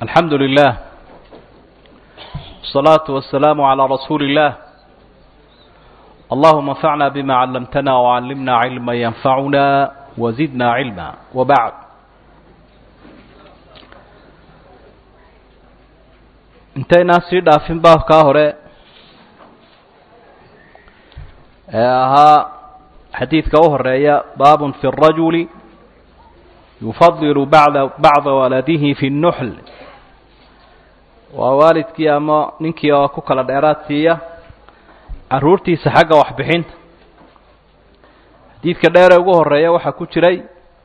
الحمد لله والصلاة والسلام على رسول الله اللهم انفعنا بما علمتنا وعلمنا علما ينفعنا وزدنا علما وبعد intaynaan sii dhaafin baabkaa hore ee ahaa xadiidka u horeeya baabun fi الrajuli yufadilu bada bacda waladihi fi الnuxl waa waalidkii ama ninkii oo ku kala dheeraad siiya caruurtiisa xagga waxbixinta xadiidka dheere ugu horeeya waxaa ku jiray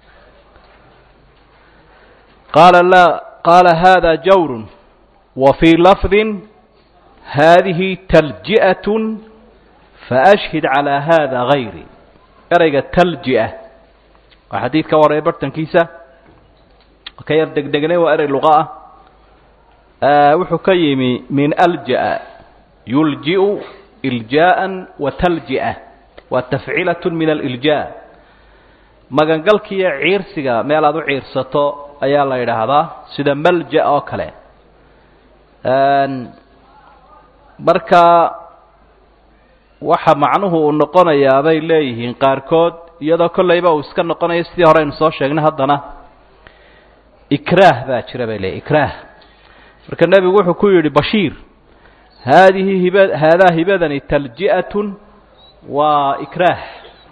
qaala la qaala hada jawr وفي لفظ هذه تلجئة فأشهد على هذا غيري erayga تلجئة waa xadiidka waraya bartankiisa ka yar degdegnay waa erey luqa ah wuxuu ka yimi min أljaأ yuljiء إlجاءa وتljiئة waa تafcilaة min الإlجاء magangalkiiyo ciirsiga meel aad u ciirsato ayaa la yidhaahdaa sida malja oo kale marka waxa macnuhu uu noqonayaa bay leeyihiin qaarkood iyadoo kollayba uu iska noqonayo sidii hore aynu soo sheegnay haddana ikraah baa jira bay leeyihin ikraah marka nebigu wuxuu ku yidhi bashiir haadihi hiba haadaa hibadani talji'atun waa ikraah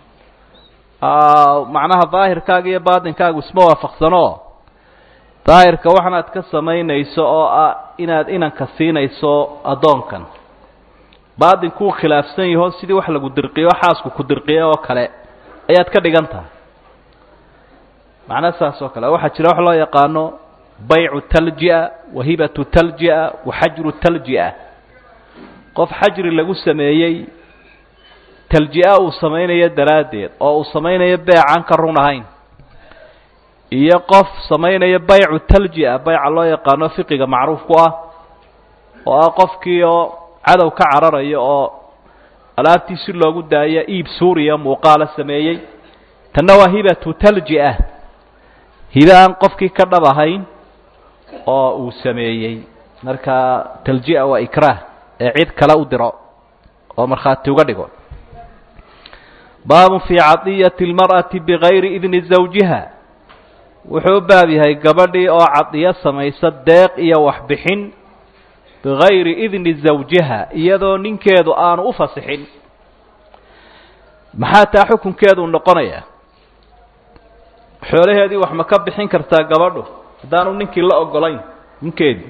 macnaha daahirkaaga iyo baatinkaagu isma waafaqsano daahirka waxanaad ka samaynayso oo ah inaad inanka siinayso addoonkan baatinkuu khilaafsan yaho sidii wax lagu dirqiyo xaasku ku dirqiye oo kale ayaad ka dhigan tahay macna saas oo kale waxaa jira wax loo yaqaano baycu talji'a wahibatu talji'a waxajru talji'a qof xajri lagu sameeyey talji'a uu samaynayo daraaddeed oo uu samaynayo beecaan ka run ahayn iyo qof samaynaya baycu talji'a bayca loo yaqaano fiqiga macruuf ku ah oo ah qofkii oo cadow ka cararayo oo alaabtii si loogu daayo iib suuriya muuqaala sameeyey tanna waa hibatu talji'a hibe aan qofkii ka dhab ahayn oo uu sameeyey marka talji'a waa ikraah ee cid kale u diro oo markhaati uga dhigo baabun fii cadiyati اlmar'ati bigayri idni zawjiha wuxuu u baab yahay gabadhii oo cadiyo samaysa deeq iyo waxbixin bigayri idni zawjiha iyadoo ninkeedu aanu u fasixin maxaa taa xukunkeedu noqonayaa xoolaheedii wax ma ka bixin kartaa gabadhu haddaanu ninkii la ogolayn ninkeedii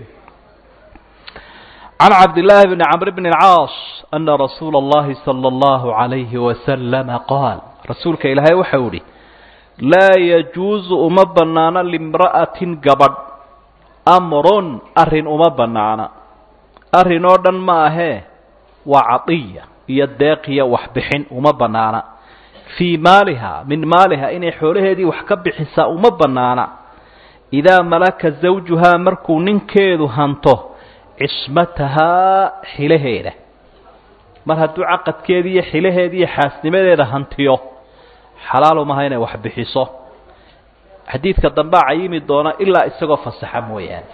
can cabdillaahi bni camr bni اlcaas ana rasuula اllahi salى اllahu عalayhi wasalama qaal rasuulka ilaahay waxau ihi laa yajuusu uma bannaano limra'atin gabadh amrun arrin uma bannaana arrin oo dhan ma ahee waa cadiya iyo deeqiya waxbixin uma bannaana fii maaliha min maaliha inay xoolaheedii wax ka bixisaa uma bannaana idaa malaka zawjuhaa markuu ninkeedu hanto cismatahaa xilaheeda mar hadduu caqadkeedii iyo xilaheedii iyo xaasnimadeeda hantiyo xalaal umaha inay wax bixiso xadiidka dambaa cayimi doona ilaa isagoo fasaxa mooyaane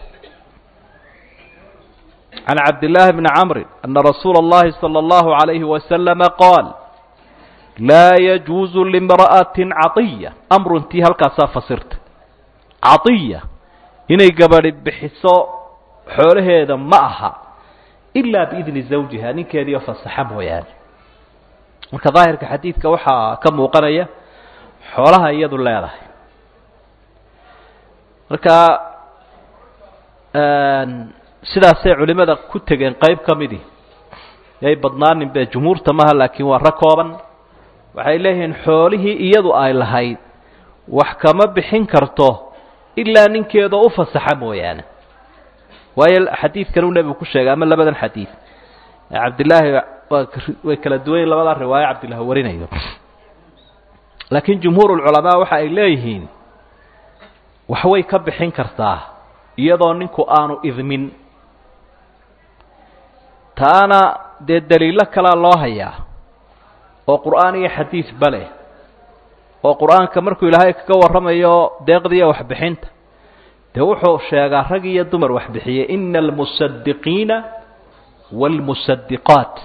can cabdillaahi bni camrin ana rasuula اllahi salى اllahu عalayhi wasalama qaal laa yajuusu limra'atin cadiya amruntii halkaasaa fasirta cadiya inay gabadhi bixiso xoolaheeda ma aha ilaa biidni zawjiha ninkeediio fasaxa mooyaane marka daahirka xadiidka waxaa ka muuqanaya xoolaha iyadu leedahay marka sidaasay culimada ku tegeen qayb ka midii yay badnaanin be jumhuurta maha laakiin waa rag kooban waxay leeyihiin xoolihii iyadu ay lahayd wax kama bixin karto ilaa ninkeedoo u fasaxa mooyaane waayo xadiidkan uu nebigu ku sheegay ama labadan xadiid cabdillaahi way kala duwanyiin labadaa riwaayo cabdillahi warinayo laakiin jumhuur ulculamaa waxa ay leeyihiin waxway ka bixin kartaa iyadoo ninku aanu idmin taana dee daliilo kalaa loo hayaa oo qur'aan iyo xadiid ba leh oo qur'aanka markuu ilaahay kaga warramayo deeqdiiyo waxbixinta dee wuxuu sheegaa rag iyo dumar wax bixiyey ina almusadiqiina waalmusadiqaat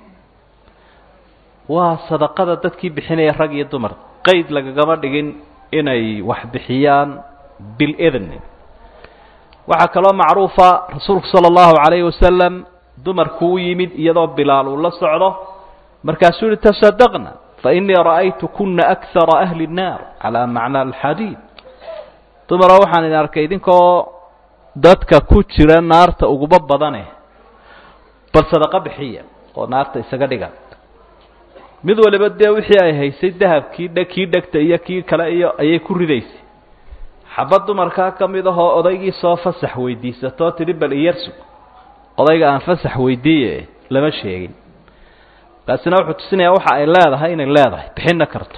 waa sadaqada dadkii bixinaya rag iyo dumar qeyd lagagama dhigin inay wax bixiyaan bilidni waxaa kaloo macruufa rasuulku sala allahu calayhi wasalam dumarku u yimid iyadoo bilaal uu la socdo markaasuu yihi tasadaqna fainii ra'aytu kuna akara ahli nnaar calaa macna alxadiid dumaroo waxaan idin arkay idinkoo dadka ku jira naarta uguba badane bal sadaqo bixiya oo naarta isaga dhiga mid waliba dee wixii ay haysay dahabkii dhe kii dhegta iyo kii kale iyo ayay ku ridaysay xabad dumarkaa ka mid ahoo odaygii soo fasax weydiisatoo tidhi bal iyarsug odayga aan fasax weydiiye lama sheegin kaasina wuxuu tusinayaa waxa ay leedahay inay leedahay bixinna karto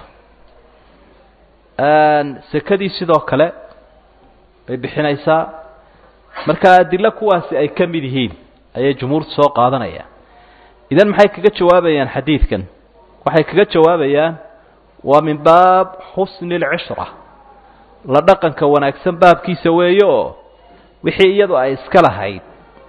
sekadii sidoo kale bay bixinaysaa marka adilo kuwaasi ay ka mid yihiin ayay jumhuurtu soo qaadanayaan idan maxay kaga jawaabayaan xadiidkan waxay kaga jawaabayaan waa min baab xusni alcishra la dhaqanka wanaagsan baabkiisa weeye oo wixii iyadu ay iska lahayd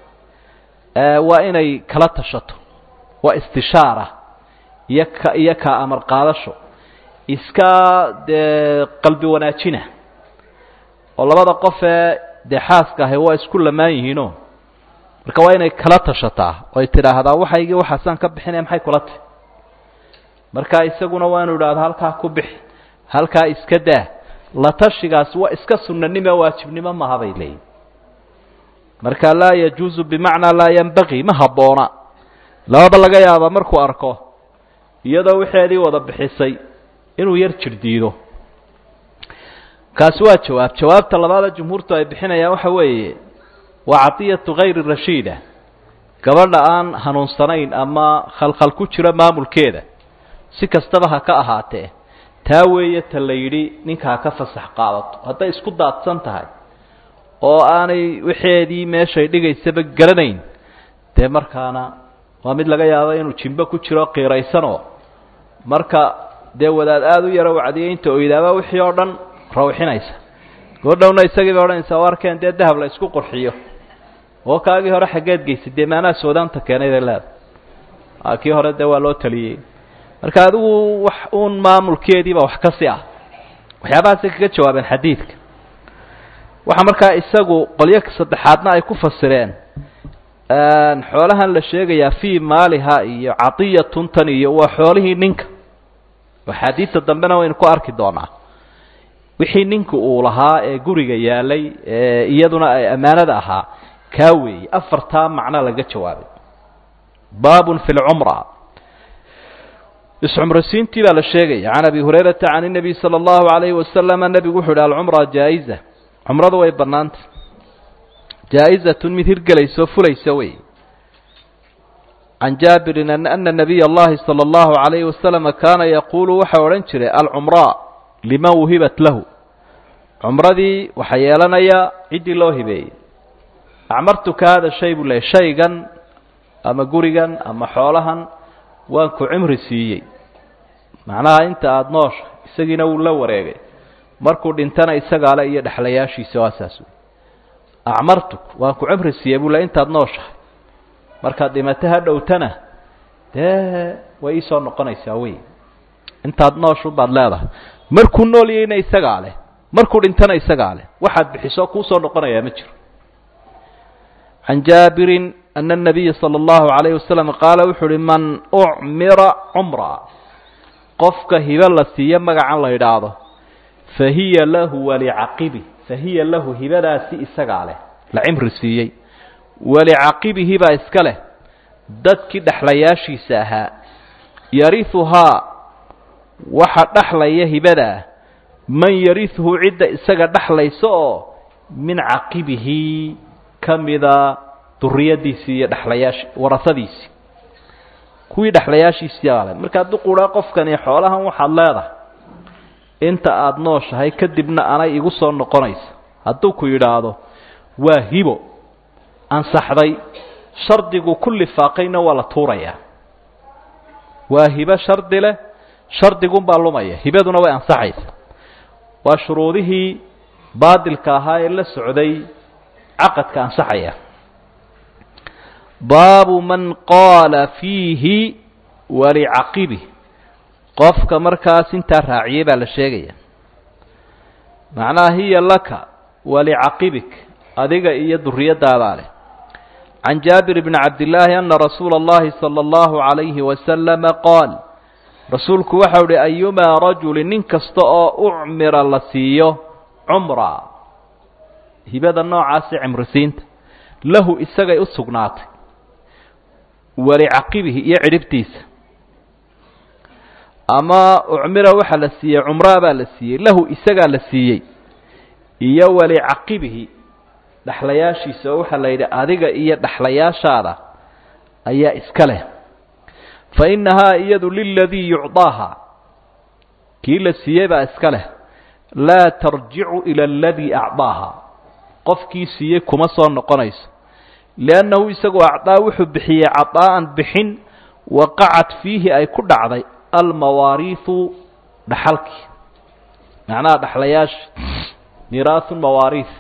waa inay kala tashato waa istishaara iyo ka iyo ka amar qaadasho iska dee qalbi wanaajina oo labada qof ee dee xaaska ahay waa isku lamaan yihiinoo marka waa inay kala tashataa oo ay tidhaahdaa waxaygii waxaasaan ka bixinaya maxay kula tahy marka isaguna waa inu idhahdo halkaa ku bixi halkaa iska daa la tashigaas waa iska sunanimo waajibnimo maaha bay leeyihin marka laa yajuuzu bimacnaa laa yanbagii ma habboona lababa laga yaaba markuu arko iyadoo wixeedii wada bixisay inuu yar jir diido kaasi waa jawaab jawaabta labaada jumhuurtu ay bixinayaan waxa weeye waa cadiyatu hayri rashiida gabadha aan hanuunsanayn ama khalkhal ku jiro maamulkeeda si kastaba ha ka ahaatee taa weeye ta la yidhi ninka ha ka fasax qaadato hadday isku daadsan tahay oo aanay wixeedii meeshay dhigaysaba garanayn dee markaana waa mid laga yaabo inuu jimbo ku jiro qiiraysanoo marka dee wadaad aada u yaro wacdiyay inta oydaaba wixii oo dhan rawxinaysa goodhowna isagii bay odhanaysaa warkeen dee dahab la isku qurxiyo oo kaagii hore xaggeed geysay dee maanaa soodaanta keenay bay leedahay kii hore dee waa loo taliyey marka adigu wax uun maamulkeediiba wax kasi ah waxyaabahaasay kaga jawaabeen xadiidka waxaa markaa isagu qolyo saddexaadna ay ku fasireen xoolahan la sheegayaa fii maaliha iyo cadiyatun tan iyo waa xoolihii ninka axaadiidta dambena waynu ku arki doonaa wixii ninka uu lahaa ee guriga yaalay ee iyaduna ay ammaanada ahaa kaa weeye afartaa macno laga jawaabay baabun fi lcumra iscumrasiintii baa la sheegaya can abi hurayrata can الnabiy salى اllahu عalayhi wasalama nebigu wuxu uhi alcumra jaa-iza cumradu way bannaanta jaa-izatun mid hirgelayso fulaysa wey can jaabirin ana nabiy اllahi salى اllahu عalayhi wasalama kaana yaquulu waxau odhan jiray alcumra liman wuhibat lahu cumradii waxaa yeelanaya ciddii loo hibeeyey acmartuka hada shay buu leeyay shaygan ama gurigan ama xoolahan waan ku cimri siiyey macnaha inta aada noosha isagiina wuu la wareegay markuu dhintana isagaale iyo dhexlayaashiisa waa saas wey acmartuk waan ku cimri siiyey buu le intaad nooshahay markaad dhimato ha dhowtana dee way iisoo noqonaysaa wey intaad nooshu baad leedahay markuu nool yahayna isagaa leh markuu dhintana isagaa leh waxaad bixiso kuusoo noqonayaa ma jiro can jaabirin ana الnabiya salى اllahu عalayh wasalam qaala wuxuu uhi man ucmira cumra qofka hibe la siiyo magacan la idhaahdo fahiya lahu walicaqibi fahiya lahu hibadaasi isagaa leh la cimri siiyey walicaqibihi baa iska leh dadkii dhexlayaashiisa ahaa yarihuhaa waxa dhexlaya hibadaa man yarihuhu cidda isaga dhexlaysa oo min caqibihi ka mida duriyadiisii iyo dhexlayaashi warasadiisii kuwii dhexlayaashiisii ale markaa duquraa qofkani xoolahan waxaad leedahay inta aada nooshahay kadibna anay igu soo noqonaysa hadduu ku yidhaahdo waa hibo ansaxday shardigu ku lifaaqayna waa la tuurayaa waa hibo shardi leh shardigunbaa lumaya hibaduna way ansaxaysa waa shuruudihii baadilka ahaa ee la socday caqadka ansaxaya baabu man qaala fiihi walicaqibih qofka markaas intaa raaciyey baa la sheegaya macnaha hiya laka walicaqibik adiga iyo duriyadaadaa leh can jaabir bni cabdillaahi ana rasuula اllahi salى اllahu عalayhi wasalama qaal rasuulku waxau uhi ayumaa rajuli nin kasta oo ucmira la siiyo cumra hibada noocaasi cimrisiinta lahu isagay u sugnaatay walicaqibihi iyo cidhibtiisa ama ucmira waxaa la siiyey cumraa baa la siiyey lahu isagaa la siiyey iyo walicaqibihi dhexlayaashiisa oo waxaa la yidhi adiga iyo dhexlayaashaada ayaa iska leh fa innahaa iyadu liladii yucdaaha kii la siiyey baa iska leh laa tarjicu ila aladii acdaaha qofkii siiyey kuma soo noqonayso liannahu isagu acdaa wuxuu bixiyey cadaa'an bixin waqacad fiihi ay ku dhacday almawaariihu dhaxalkii macnaha dhexlayaasha miiraahu mawaariih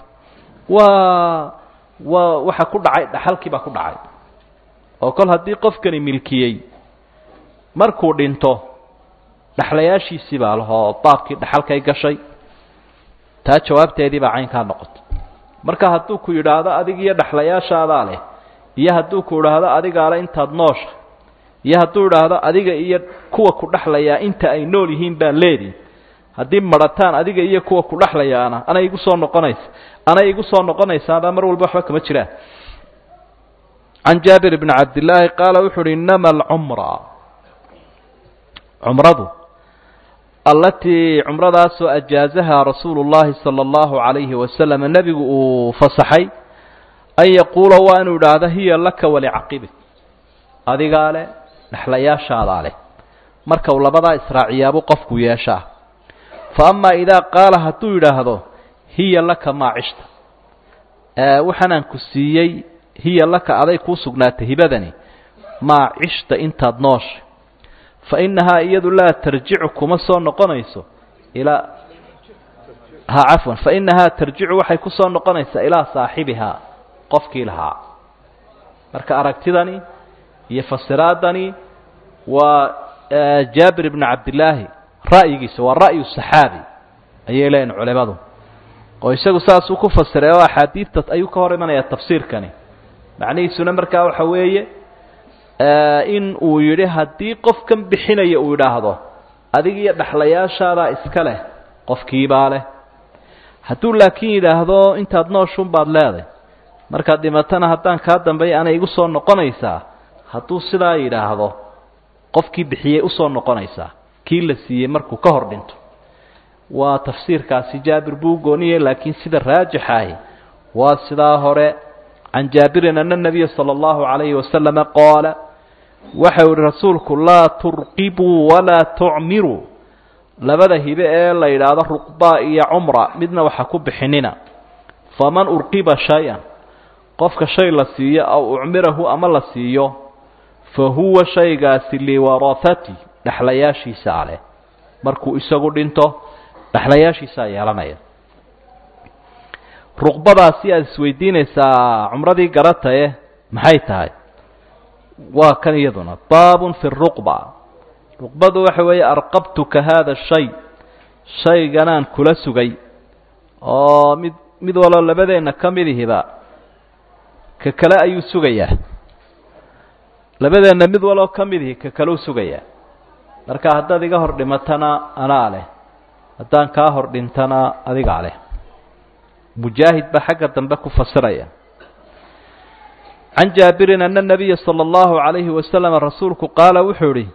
waa waa waxa ku dhacay dhaxalkii baa ku dhacay oo kol haddii qofkani milkiyey markuu dhinto dhexlayaashiisii baa lahoo baabkii dhaxalkay gashay taa jawaabteedii baa caynkaa noqotay marka hadduu ku yidhaahdo adig iyo dhexlayaashaadaa leh iyo hadduu ku idhaahdo adigaa le intaad noosha iyo hadduu idhaahdo adiga iyo kuwa ku dhexlayaa inta ay nool yihiin baa leedii haddii marataan adiga iyo kuwa ku dhexlayaana anay igu soo noqonaysa anay igu soo noqonaysaabaa mar walba waxba kama jiraan can jaabir bni cabdillaahi qaala wuxu uhi inama alcumra cumradu allatii cumradaasoo ajaazahaa rasuulu llahi sala allahu calayhi wasalam nebigu uu fasaxay an yaquula waa inuu idhaahdo hiya laka walicaqibik adigaa leh dhexlayaashaadaa leh marka uu labadaa israaciyaabuu qofku yeeshaa fa amaa idaa qaala hadduu yidhaahdo hiya laka maa cishta waxaanaan ku siiyey hiya laka aday kuu sugnaatay hibadani maa cishta intaad noosha fa innahaa iyadu laa tarjicu kuma soo noqonayso ilaa ha cafwan fa innahaa tarjicu waxay ku soo noqonaysaa ilaa saaxibihaa qofkii lahaa marka aragtidani iyo fasiraadani waa jaabir ibni cabdillaahi ra'yigiisa waa ra'yu saxaabi ayay leeyihin culimadu oo isagu saasuu ku fasiray oo axaadiidta ayuu ka hor imanayaa tafsiirkani macnihiisuna markaa waxa weeye in uu yidhi haddii qofkan bixinaya uu yidhaahdo adig iyo dhexlayaashaadaa iska leh qofkiibaa leh hadduu laakiin yidhaahdo intaad nooshun baad leeday markaad dhimatana haddaan kaa dambeeya anay igu soo noqonaysaa hadduu sidaa yidhaahdo qofkii bixiyey usoo noqonaysaa kii la siiyey markuu ka hor dhinto waa tafsiirkaasi jaabir buu gooniyey laakiin sida raajixahi waa sidaa hore can jaabirin ana nabiya sala allahu calayhi wasalama qaala waxau ihi rasuulku laa turqibuu walaa tucmiruu labada hibe ee la yidhaahdo ruqba iyo cumra midna waxa ku bixinina faman urqiba shay-an qofka shay la siiyo aw ucmirahu ama la siiyo fa huwa shaygaasi liwarahati dhexlayaashiisa aleh markuu isagu dhinto dhexlayaashiisaa yeelanaya ruqbadaasi aada isweydiinaysaa cumradii garataye maxay tahay waa kan iyaduna baabun fi ruqba ruqbadu waxa weeye arqabtuka haada shay shayganaan kula sugay oo mid mid waloo labadeenna ka midihiba ka kale ayuu sugayaa labadeenna mid waloo ka midihi ka kale u sugayaa marka haddaad iga hor dhimatana anaa leh haddaan kaa hor dhintana adigaa leh mujaahid baa xagga dambe ku fasiraya can jaabirin ana nabiya sala allahu calayhi wasalam rasuulku qaala wuxuu ihi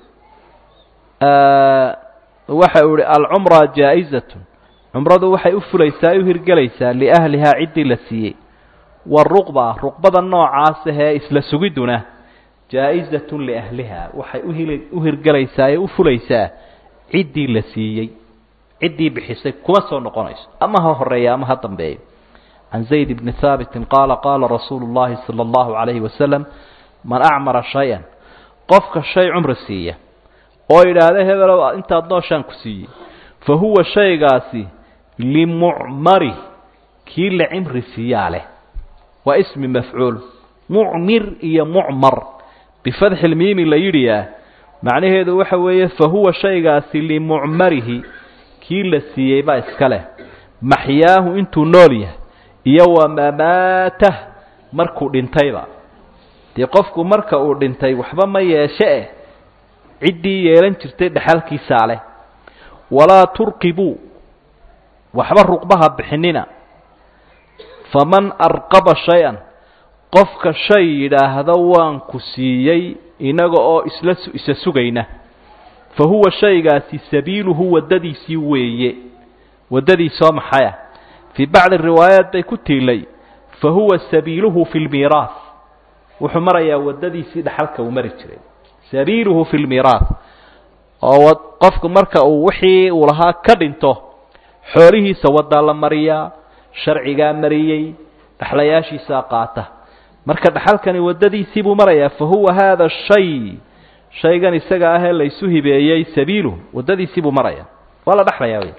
waxa uu ihi alcumra jaa-izatun cumradu waxay u fulaysaa u hirgelaysaa liahlihaa ciddii la siiyey waruqba ruqbada noocaas ahee isla sugiduna jaa-izatun liahliha waxay uhili u hirgelaysaa ee u fulaysaa ciddii la siiyey ciddii bixisay kuma soo noqonayso ama ha horeeya ama ha dambeeyo can zayd bni haabitin qaala qaala rasuulu llahi sala allahu calayhi wasalam man acmara shay-an qofka shay cumri siiya oo yidhaahda hebelow intaad nooshaan ku siiyey fa huwa shaygaasi limucmari kii la cimri siiyaa leh waa ismi mafcuul mucmir iyo mucmar bifatxi lmiimi la yidhiyaa macnaheedu waxa weeye fa huwa shaygaasi limucmarihi kii la siiyey baa iska leh maxyaahu intuu nool yahay iyo wa mamaatah markuu dhintayba dee qofku marka uu dhintay waxba ma yeeshe eh ciddii yeelan jirtay dhexalkiisaa leh walaa turqibuu waxba ruqbaha bixinina faman arqaba shay-an qofka shay yidhaahda waan ku siiyey inaga oo isla isa sugayna fa huwa shaygaasi sabiiluhu waddadiisii weeye waddadiisoo maxaya fii bacdi riwaayaat bay ku tiilay fa huwa sabiiluhu fi lmiiraas wuxuu marayaa waddadiisii dhaxalka uu mari jiray sabiiluhu fi lmiiraas oo qofku marka uu wixii uu lahaa ka dhinto xoolihiisa waddaa la mariyaa sharcigaa mariyey dhexlayaashiisaa qaata marka dhaxalkani waddadiisii buu marayaa fa huwa haada shay shaygan isaga ahee laysu hibeeyey sabiiluhu waddadiisii buu maraya waa la dhexlayaa wey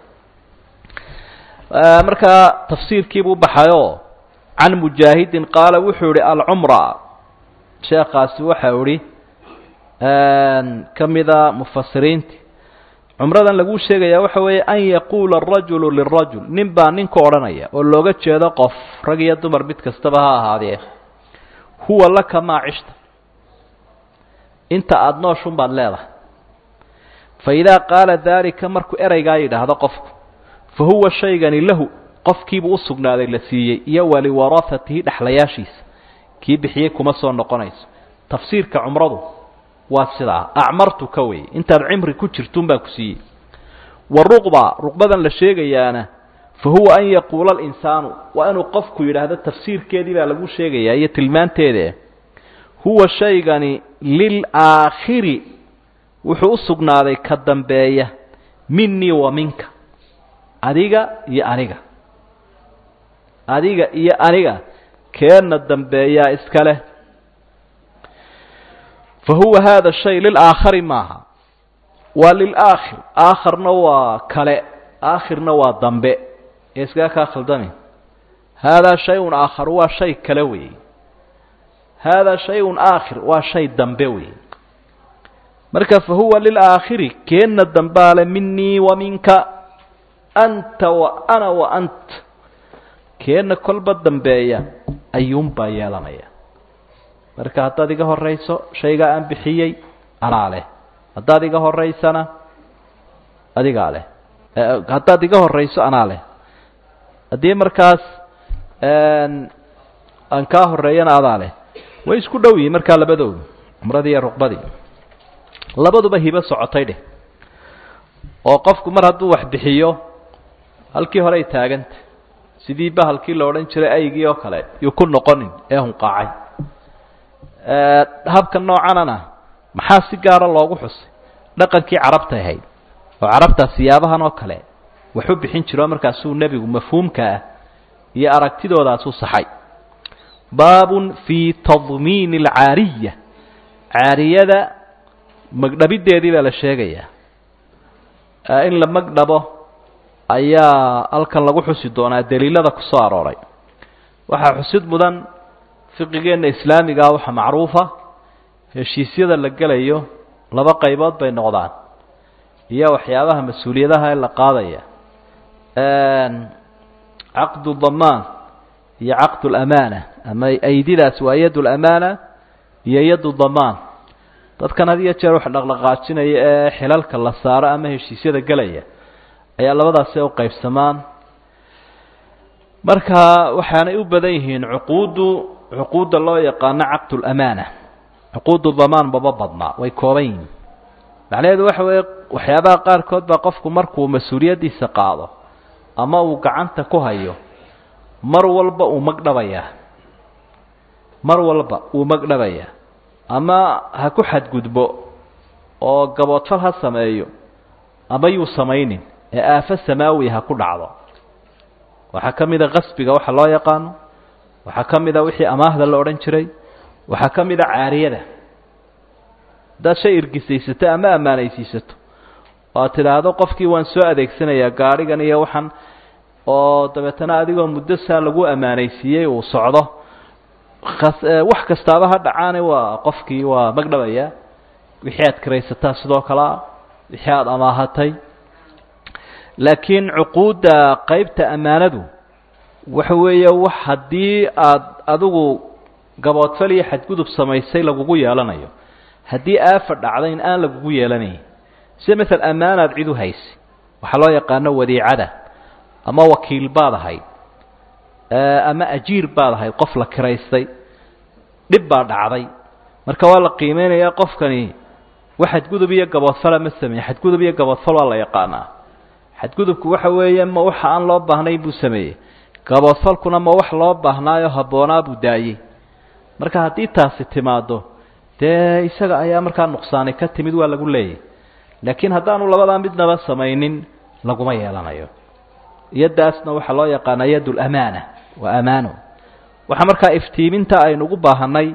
markaa tafsiirkiibuu baxayoo can mujaahidin qaala wuxuu ihi alcumra sheekaasi waxau ihi ka mida mufasiriinti cumradan laguu sheegayaa waxa weeye an yaquula arajulu lirajul nin baa ninku odhanaya oo looga jeedo qof rag iyo dumar mid kastaba ha ahaadee huwa laka maa cishta inta aada nooshun baad leedahay fa idaa qaala daalika markuu ereygaa yidhaahdo qofku fa huwa shaygani lahu qofkiibuu u sugnaaday la siiyey iyo waliwarahatihi dhexlayaashiisa kii bixiyey kuma soo noqonayso tafsiirka cumradu waa sidaa acmartu ka weeye intaad cimri ku jirtuun baan ku siiyey wa ruqba ruqbadan la sheegayaana fa huwa an yaquula alinsaanu waa inuu qofku yidhaahdo tafsiirkeedii baa lagu sheegayaa iyo tilmaanteede huwa shaygani lilaakhiri wuxuu u sugnaaday ka dambeeya minii wa minka adiga iyo aniga adiga iyo aniga keenna dambeeyaa iska leh fa huwa haada shay lilaakhari maaha waa lilaakhir aakharna waa kale aakhirna waa dambe ee iskaga kaa khaldami haadaa shay-un aakhar waa shay kale weeye haadaa shay-un aakhir waa shay dambe weeye marka fa huwa lilaakhiri keenna dambaale minii wa minka anta wa ana wa ant keenna kolba dambeeya ayuunbaa yeelanaya marka haddaad iga horayso shaygaa aan bixiyey anaa leh haddaad iga horaysana adigaa leh haddaad iga horayso anaa leh haddii markaas aan kaa horeeyana adaa leh way isku dhow yihiin markaa labadoodu cumradii iyo ruqbadii labaduba hibo socotay dheh oo qofku mar hadduu wax bixiyo halkii horey taaganta sidii bahalkii la odhan jiray aygii oo kale yuu ku noqonin ee hunqaacay habka noocanana maxaa si gaara loogu xusay dhaqankii carabtay ahayd oo carabtaa siyaabahan oo kale waxu bixin jiro markaasuu nebigu mafhuumka ah iyo aragtidoodaasuu saxay baabun fii tadmiini alcaariya caariyada magdhabideedii baa la sheegayaa in la magdhabo ayaa halkan lagu xusi doonaa daliilada ku soo arooray waxaa xusid mudan fiqigeenna islaamigaa waxaa macruufa heshiisyada la gelayo laba qaybood bay noqdaan iyo waxyaabaha mas-uuliyadaha ee la qaadaya caqdu damaan iyo caqdu lamaana ama aydidaas waa yad lamaana iyo yadu damaan dadkan had iyo jeer wax dhaqdhaqaajinaya ee xilalka la saaro ama heshiisyada gelaya ayaa labadaasi u qaybsamaan marka waxaanay u badan yihiin cuquuddu cuquudda loo yaqaano caqdu lamaana cuquudu damaan maba badnaa way kooban yihiin macnaheedu waxa weeye waxyaabaha qaarkood baa qofku markuu mas-uuliyaddiisa qaado ama uu gacanta ku hayo mar walba uu magdhabayaa mar walba uu magdhabayaa ama ha ku xadgudbo oo gaboodfal ha sameeyo ama yuu samaynin ee aafo samaawi ha ku dhacdo waxaa ka mid a qasbiga waxa loo yaqaano waxaa ka mid a wixii amaahda la odhan jiray waxaa ka mid a caariyada haddaad shay irgisaysato ama ammaanaysiisato oo aad tidhaahdo qofkii waan soo adeegsanayaa gaadhigan iyo waxaan oo dabeetana adigoo muddo saa lagu ammaanaysiiyey uu socdo wax kastaaba ha dhacaane waa qofkii waa magdhabaya wixii aad kiraysataa sidoo kalea wixii aada amaahatay laakiin cuquudda qeybta ammaanadu waxa weeye wax haddii aada adigu gaboodfal iyo xadgudub samaysay lagugu yeelanayo haddii aafa dhacda in aan lagugu yeelanayn sida maala ammaanaad cid u haysa waxaa loo yaqaano wadiicada ama wakiil baad ahayd ama ajiir baad ahayd qof la kiraystay dhib baa dhacday marka waa la qiimeynayaa qofkani wax xadgudub iyo gaboodfala ma sameeye xadgudub iyo gaboodfal waa la yaqaanaa xadgudubku waxa weeye ma waxa aan loo baahnayn buu sameeyey gaboodfalkuna ma wax loo baahnaayo habboonaa buu daayey marka haddii taasi timaado dee isaga ayaa markaa nuqsaani ka timid waa lagu leeyahy laakiin haddaanu labadaa midnaba samaynin laguma yeelanayo yaddaasna waxaa loo yaqaanaa yad lamaana waa amaano waxaa markaa iftiiminta aynu ugu baahanay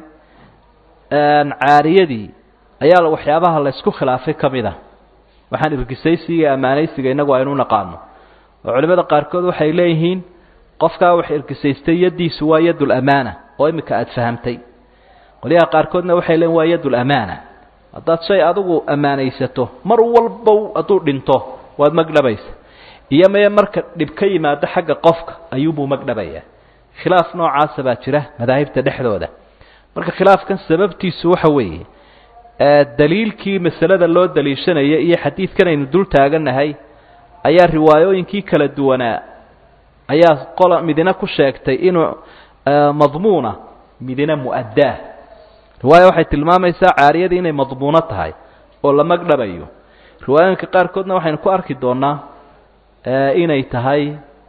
caariyadii ayaa waxyaabaha la ysku khilaafay ka mid a waxaan irgisaysiga iyo ammaanaysiga innagu aynu naqaano oo culimada qaarkood waxay leeyihiin qofkaa wax irgisaystay yaddiisu waa yadulamaana oo imika aada fahamtay qolyaha qaarkoodna waxay leeyihin waa yadulamaana haddaad shay adigu ammaanaysato mar walba hadduu dhinto waad magdhabaysa iyo maye marka dhib ka yimaado xagga qofka ayuubuu magdhabayaa khilaaf noocaasa baa jira madaahibta dhexdooda marka khilaafkan sababtiisu waxa weeye daliilkii masalada loo daliishanaya iyo xadiidkan aynu dul taagannahay ayaa riwaayooyinkii kala duwanaa ayaa qola midina ku sheegtay inuu madmuuna midina mu'addaa riwaaya waxay tilmaamaysaa caariyadii inay madmuuno tahay oo la magdhabayo riwaayooyinka qaarkoodna waxaynu ku arki doonaa inay tahay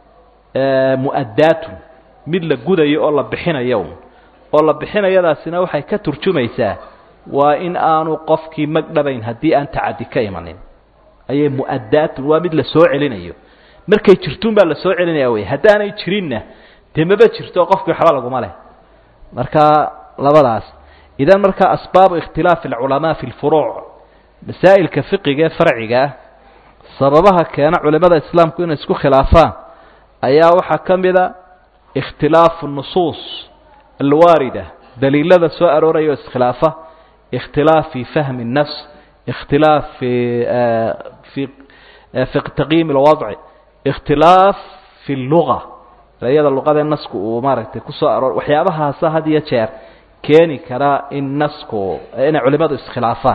mu'addaatun mid la gudayo oo la bixinayo oo la bixinayadaasina waxay ka turjumaysaa waa in aanu qofkii magdhabayn haddii aan tacadi ka imanin ayay mu'addaatun waa mid la soo celinayo markay jirtuun baa la soo celinaya wey haddaanay jirinna dee maba jirto qofkii waxba laguma leh marka labadaas idan marka asbaabu ikhtilaafi alculamaa fi lfuruuc masaa'ilka fiqiga ee farciga ah sababaha keena culimada islaamku inay isku khilaafaan ayaa waxaa ka mida ikhtilaafu nusuus alwaarida daliilada soo arooraya oo iskhilaafa ikhtilaaf fi fahmi الnafs ikhtilaaf fi fi fi taqyiim اlwadci ikhtilaaf fi اlluga erayada luqadee nasku uu maaragtay kusoo aroor waxyaabahaasa had iyo jeer keeni kara in nasku inay culimadu iskhilaafaan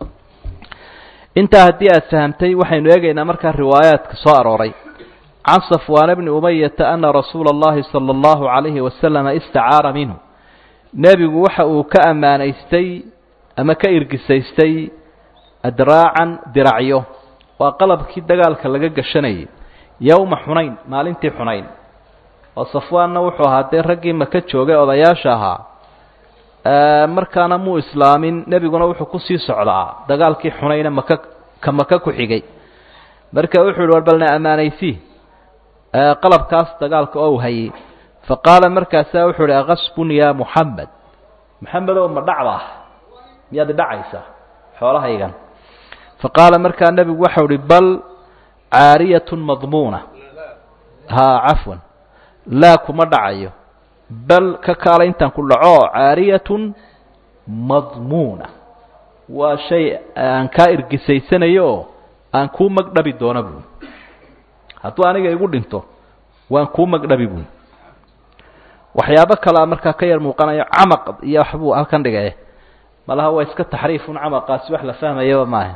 intaa haddii aad fahamtay waxaynu eegaynaa markaa riwaayaadka soo arooray can safwaana bni umayata ana rasuula اllahi salى اllahu عalayhi wasalama istacaara minhu nebigu waxa uu ka ammaanaystay ama ka irgisaystay adraacan diracyo waa qalabkii dagaalka laga gashanayay yowma xunayn maalintii xunayn oo safwaanna wuxuu ahaa dee raggii maka joogay odayaasha ahaa markaana muu islaamin nebiguna wuxuu kusii socdaa dagaalkii xunayne maka ka maka ku xigay marka wuxuu yihi war balna ammaanaysii qalabkaas dagaalka oo u hayay fa qaala markaasaa wuxuu ihi akasbun ya muxamed maxamedow ma dhacda miyaad idhacaysaa xoolahaygan fa qaala markaa nebigu waxau ihi bal caariyatun madmuuna haa cafwan laa kuma dhacayo bal ka kaala intaan ku dhaco caariyatun madmuuna waa shay aan kaa irgisaysanayo oo aan kuu magdhabi doona buui hadduu aniga igu dhinto waan kuu magdhabi buui waxyaabo kalea markaa ka yar muuqanayo camaq iyo waxbuu halkan dhigay malaha waa iska taxriifun camaqaasi wax la fahmayaba maaha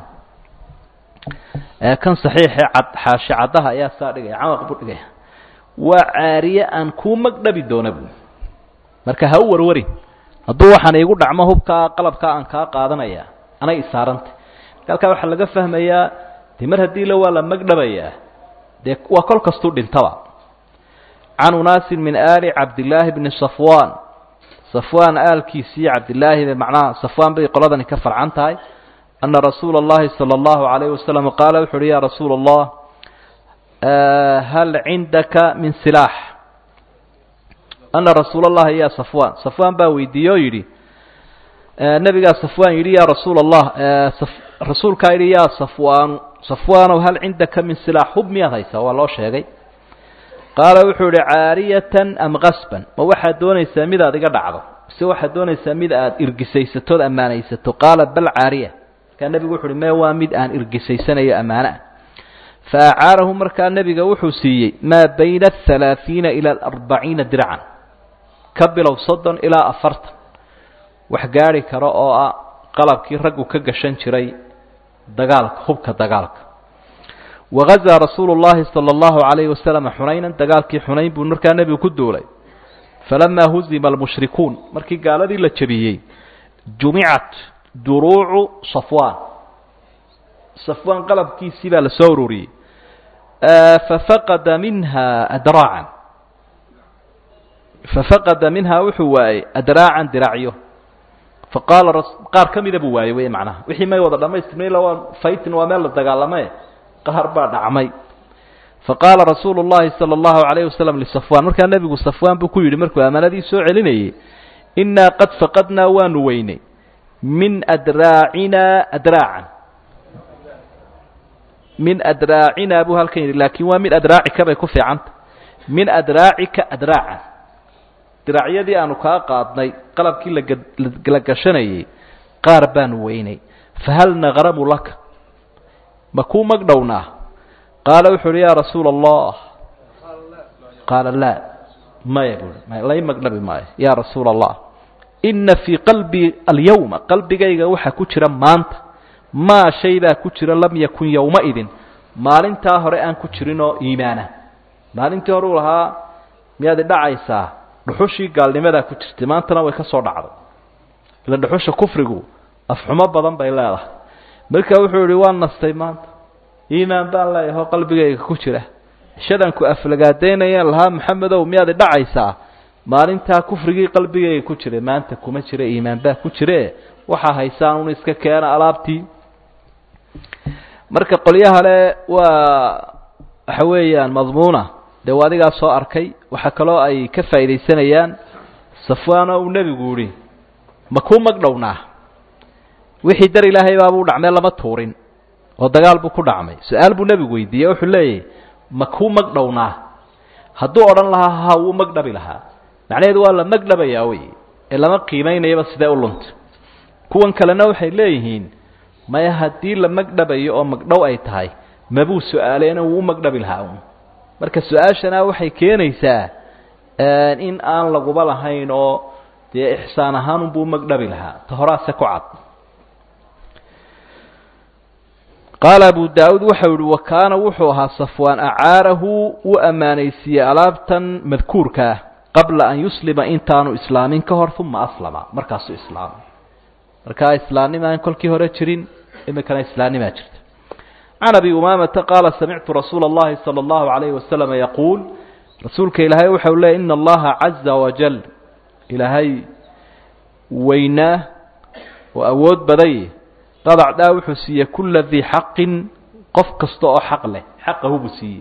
kan saxiixee cad xaashi caddaha ayaa saa dhigaya camaq buu dhigaya waa caariye aan kuu magdhabi doona buui marka ha u warwarin hadduu waxaan iigu dhacmo hubkaa qalabkaa aan kaa qaadanaya anay isaarantay halkaa waxaa laga fahmayaa dee mar haddii la waa la magdhabayaa dee waa kol kastuu dhintaba can unaasin min aali cabdillaahi bni safwan safwaan aalkiisii cabdillaahi macnaha safwaan bay qoladani ka farcan tahay ana rasuula اllahi salى اllahu عalayh wasalam qaala wuxu uhi ya rasuula allah hal cindaka min silaax ana rasuula اllahi ya safwan safwaan baa weydiiye oo yidhi nebigaa safwaan yidhi ya rasuula allah rasuulkaa yidhi ya safwaanu safwaanow hal cindaka min silaax hub miyaad haysaa waa loo sheegay qaala wuxuu ihi caariyatan am kasban ma waxaad doonaysaa mid aad iga dhacdo mise waxaad doonaysaa mid aad irgisaysatood ammaanaysato qaala bal caariya markaa nebigu wuxu uhi mee waa mid aan irgisaysanayo ammaano ah fa acaarahu markaa nebiga wuxuu siiyey maa bayna ahalaaثiina ila aarbaciina dircan ka bilow soddon ilaa afartan wax gaari karo oo ah qalabkii raggu ka gashan jiray dagaalka hubka dagaalka wagazaa rasuulu llahi sala allahu calayhi wasalam xunaynan dagaalkii xunayn buu markaa nebigu ku duulay falamaa huzima almushrikuun markii gaaladii la jebiyey jumicat duruucu safwaan safwaan qalabkiisii baa la soo ururiyey fafaqada minha adraacan fafaqada minhaa wuxuu waayey adraacan diracyo faqaala qaar ka mida buu waayey wey macnaha wixii may wada dhamaystirmay illa waa faytin waa meel la dagaalame qaar baa dhacmay faqaala rasuulu llahi sala allahu calayhi wasalam lisafwaan markaa nebigu safwaan buu ku yidhi markuu ammaanadii soo celinayey innaa qad faqadnaa waanu weynay min adraacinaa adraacan min adraacinaa buu halkan yidhi laakiin waa min adraacika bay ku fiicanta min adraacika adraacan diraacyadii aanu kaa qaadnay qalabkii lagala gashanayay qaar baanu weynay fahal naqramu laka ma kuu magdhownaa qaala wuxuu uhi yaa rasuula allah qaala laa maya buui lai magdhabi maayo yaa rasuula allah inna fii qalbii alyawma qalbigayga waxaa ku jira maanta maa shay baa ku jira lam yakun yowmaidin maalintaa hore aan ku jirinoo iimaana maalintii hore uu lahaa miyaad idhacaysaa dhuxushii gaalnimadaa ku jirtay maantana way ka soo dhacday ila dhuxusha kufrigu afxumo badan bay leedahay marka wuxuu yihi waan nastay maanta iimaan baan leeyahay oo qalbigayga ku jira shadanku aflagaadaynayaan lahaa maxamedow miyaad idhacaysaa maalintaa kufrigii qalbigayga ku jiray maanta kuma jira iimaan baa ku jire waxaa haysaan un iska keena alaabtii marka qolyaha le waa waxa weeyaan madmuuna dee waa adigaa soo arkay waxaa kaloo ay ka faa'iidaysanayaan safwaan oo uu nebigu yihi ma kuu magdhownaa wixii dar ilaahay baabuu dhacmee lama tuurin oo dagaal buu ku dhacmay su-aal buu nebigu weydiiyey wuxuu leeyahy ma kuu magdhownaa hadduu odhan lahaa ha wuu magdhabi lahaa macnaheedu waa la magdhabayaa wey ee lama qiimaynayaba sidee u lunta kuwan kalena waxay leeyihiin maya haddii la magdhabayo oo magdhow ay tahay mabuu su-aaleena wuu u magdhabi lahaa un marka su-aashana waxay keenaysaa in aan laguba lahayn oo dee ixsaan ahaan unbuu magdhabi lahaa ta horaase ku cad qaala abu daauud waxau yihi wa kaana wuxuu ahaa safwaan acaarahu uu ammaanaysiiyey alaabtan madkuurkaa qabla an yuslima intaanu islaamin ka hor uma aslama markaasuu islaamay markaa islaamnimaan kolkii hore jirin iminkana islaamnimaa jirta can abi umaamata qaala samictu rasuula اllahi salى اllahu alayhi wasalama yaquul rasuulka ilaahay waxau leey ina allaha caza wajal ilaahay weynaa oo awood baday qad acdaa wuxuu siiyey kula dii xaqin qof kasta oo xaq leh xaqahu buu siiyey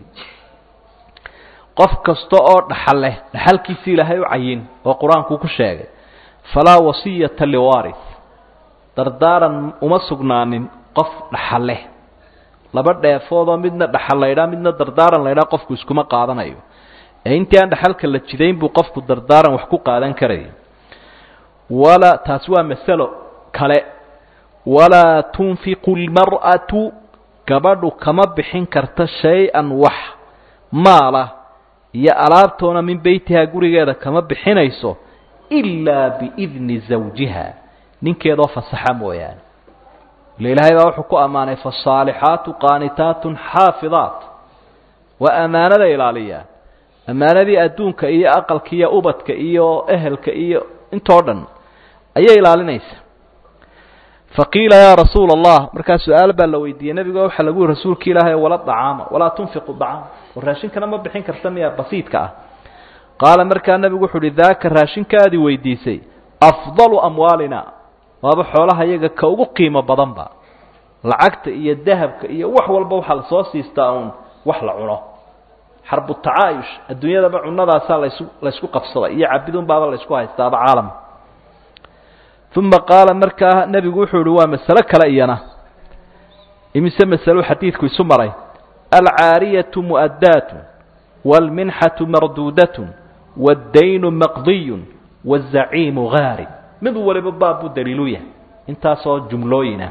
qof kasta oo dhaxal leh dhaxalkiisi ilaahay u cayin oo qur-aankuu ku sheegay falaa wasiyata liwaris dardaaran uma sugnaanin qof dhaxal leh laba dheefoodoo midna dhaxal laydhaa midna dardaaran laydhaa qofku iskuma qaadanayo ee intii aan dhaxalka la jidayn buu qofku dardaaran wax ku qaadan karaya wala taasi waa masalo kale walaa tunfiqu lmar'atu gabadhu kama bixin karta shay-an wax maala iyo alaabtoona min beytihaa gurigeeda kama bixinayso ilaa biidni zawjiha ninkeedoo fasaxa mooyaane ila ilaahay baa wuxuu ku ammaanay fasaalixaatu qaanitaatun xaafidaat waa ammaanada ilaaliyaa ammaanadii adduunka iyo aqalka iyo ubadka iyo ehelka iyo intoo dhan ayay ilaalinaysa faqiila yaa rasuula allah markaa su-aal baa la weydiiyey nebigo waxaa lagu yihi rasuulka ilaahay wala dacaama walaa tunfiqu dacaam oo raashinkana ma bixin karta miya basiidka ah qaala markaa nebigu wuxu uhi daaka raashinkaadii weydiisay afdalu amwaalina waaba xoolaha iyaga ka ugu qiimo badanba lacagta iyo dahabka iyo wax walba waxaa lasoo siistaa uun wax la cuno xarbu tacaayush adduunyadaba cunadaasaa lasu laysku qabsada iyo cabidun baaba laysku haystaaba caalam uma qaala markaa nebigu wuxuu ihi waa masalo kale iyana imise masalo xadiidku isu maray alcaariyatu mu'addaatu wاlminxaةu marduudaة wاddaynu maqdiyu wالzaciimu gaari mid waliba baab buu daliilu yahay intaasoo jumlooyina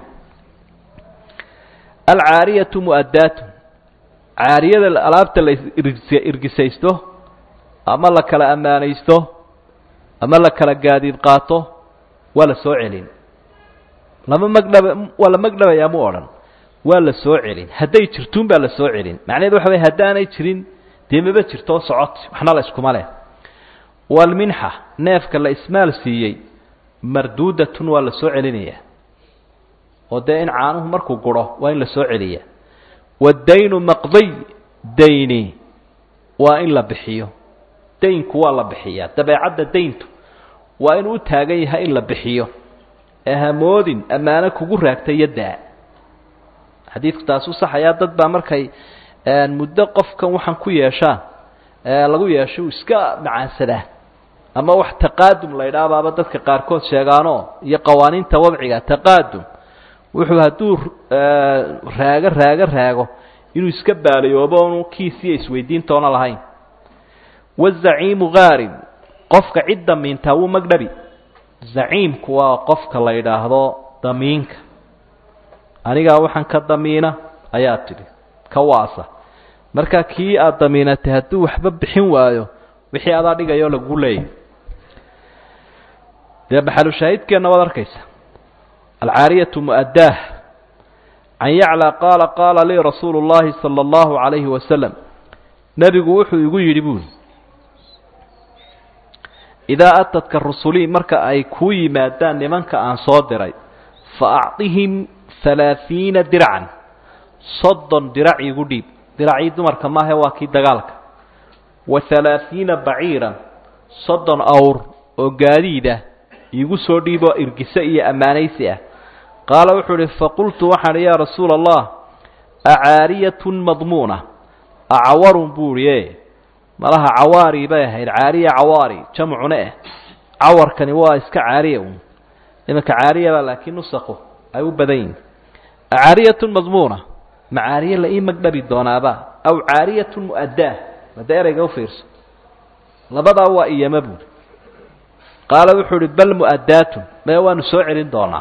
alcaariyatu mu'adaatu caariyada alaabta la irgisaysto ama la kala ammaanaysto ama la kala gaadiid qaato waa la soo celin lama magdhaba waa la magdhabayaa mu odhan waa la soo celin hadday jirtuun baa la soo celin macnaheedu waxa way haddaanay jirin dee maba jirtoo socot waxna la iskuma leh waalminxa neefka la ismaal siiyey marduudatun waa la soo celinayaa oo dee in caanuhu markuu guro waa in la soo celiyaa waddaynu maqdiy dayni waa in la bixiyo daynku waa la bixiyaa dabeecadda dayntu waa inuu u taagan yahay in la bixiyo ee hamoodin ammaano kugu raagta iyo daa xadiidku taasuu saxayaa dad baa markay muddo qofkan waxaan ku yeeshaan lagu yeesho iska macaansadaa ama wax taqaadum la ydhaabaaba dadka qaarkood sheegaanoo iyo qawaaniinta wadciga taqaadum wuxuu hadduu raago raago raago inuu iska baaliyoobo onu kiisiyo isweydiintoona lahayn wazaciimu gaarin qofka cid damiintaa wuu magdhabi zaciimku waa qofka la yidhaahdo damiinka anigaa waxaan ka damiina ayaa tidhi ka waasa marka kii aada damiinatay hadduu waxba bixin waayo wixii adaa dhigayoo lagu leeyahy dee maxalushaahidkeenna waad arkaysa alcaariyatu mu'addaah can yaclى qaala qaala lii rasuulu اllahi salى اllahu عalayhi wasalam nebigu wuxuu igu yidhi buuli idaa atadka rusulii marka ay kuu yimaadaan nimanka aan soo diray fa acطihim halaaثiina dircan soddon dirac igu dhiib diracii dumarka maahe waa kii dagaalka wa halaaثiina baciiran soddon awr oo gaadiid ah iigu soo dhiiboo irgise iyo ammaanaysi ah qaala wuxuu uhi faqultu waxaan yaa rasuula allah acaariyatun madmuuna acawarun buu ihi e malaha cawaari bay ahayd caariya cawaari jamcune eh cawarkani waa iska caariya un imanka caariyaba laakiin nusaqu ay u badan yihin acaariyatun madmuuna ma caariye la ii magdhabi doonaaba aw caariyatun mu'addaah made ereyga u fiirso labadaa waa iyama buuri qaala wuxuu uhi bal mu'addaatun mee waanu soo celin doonaa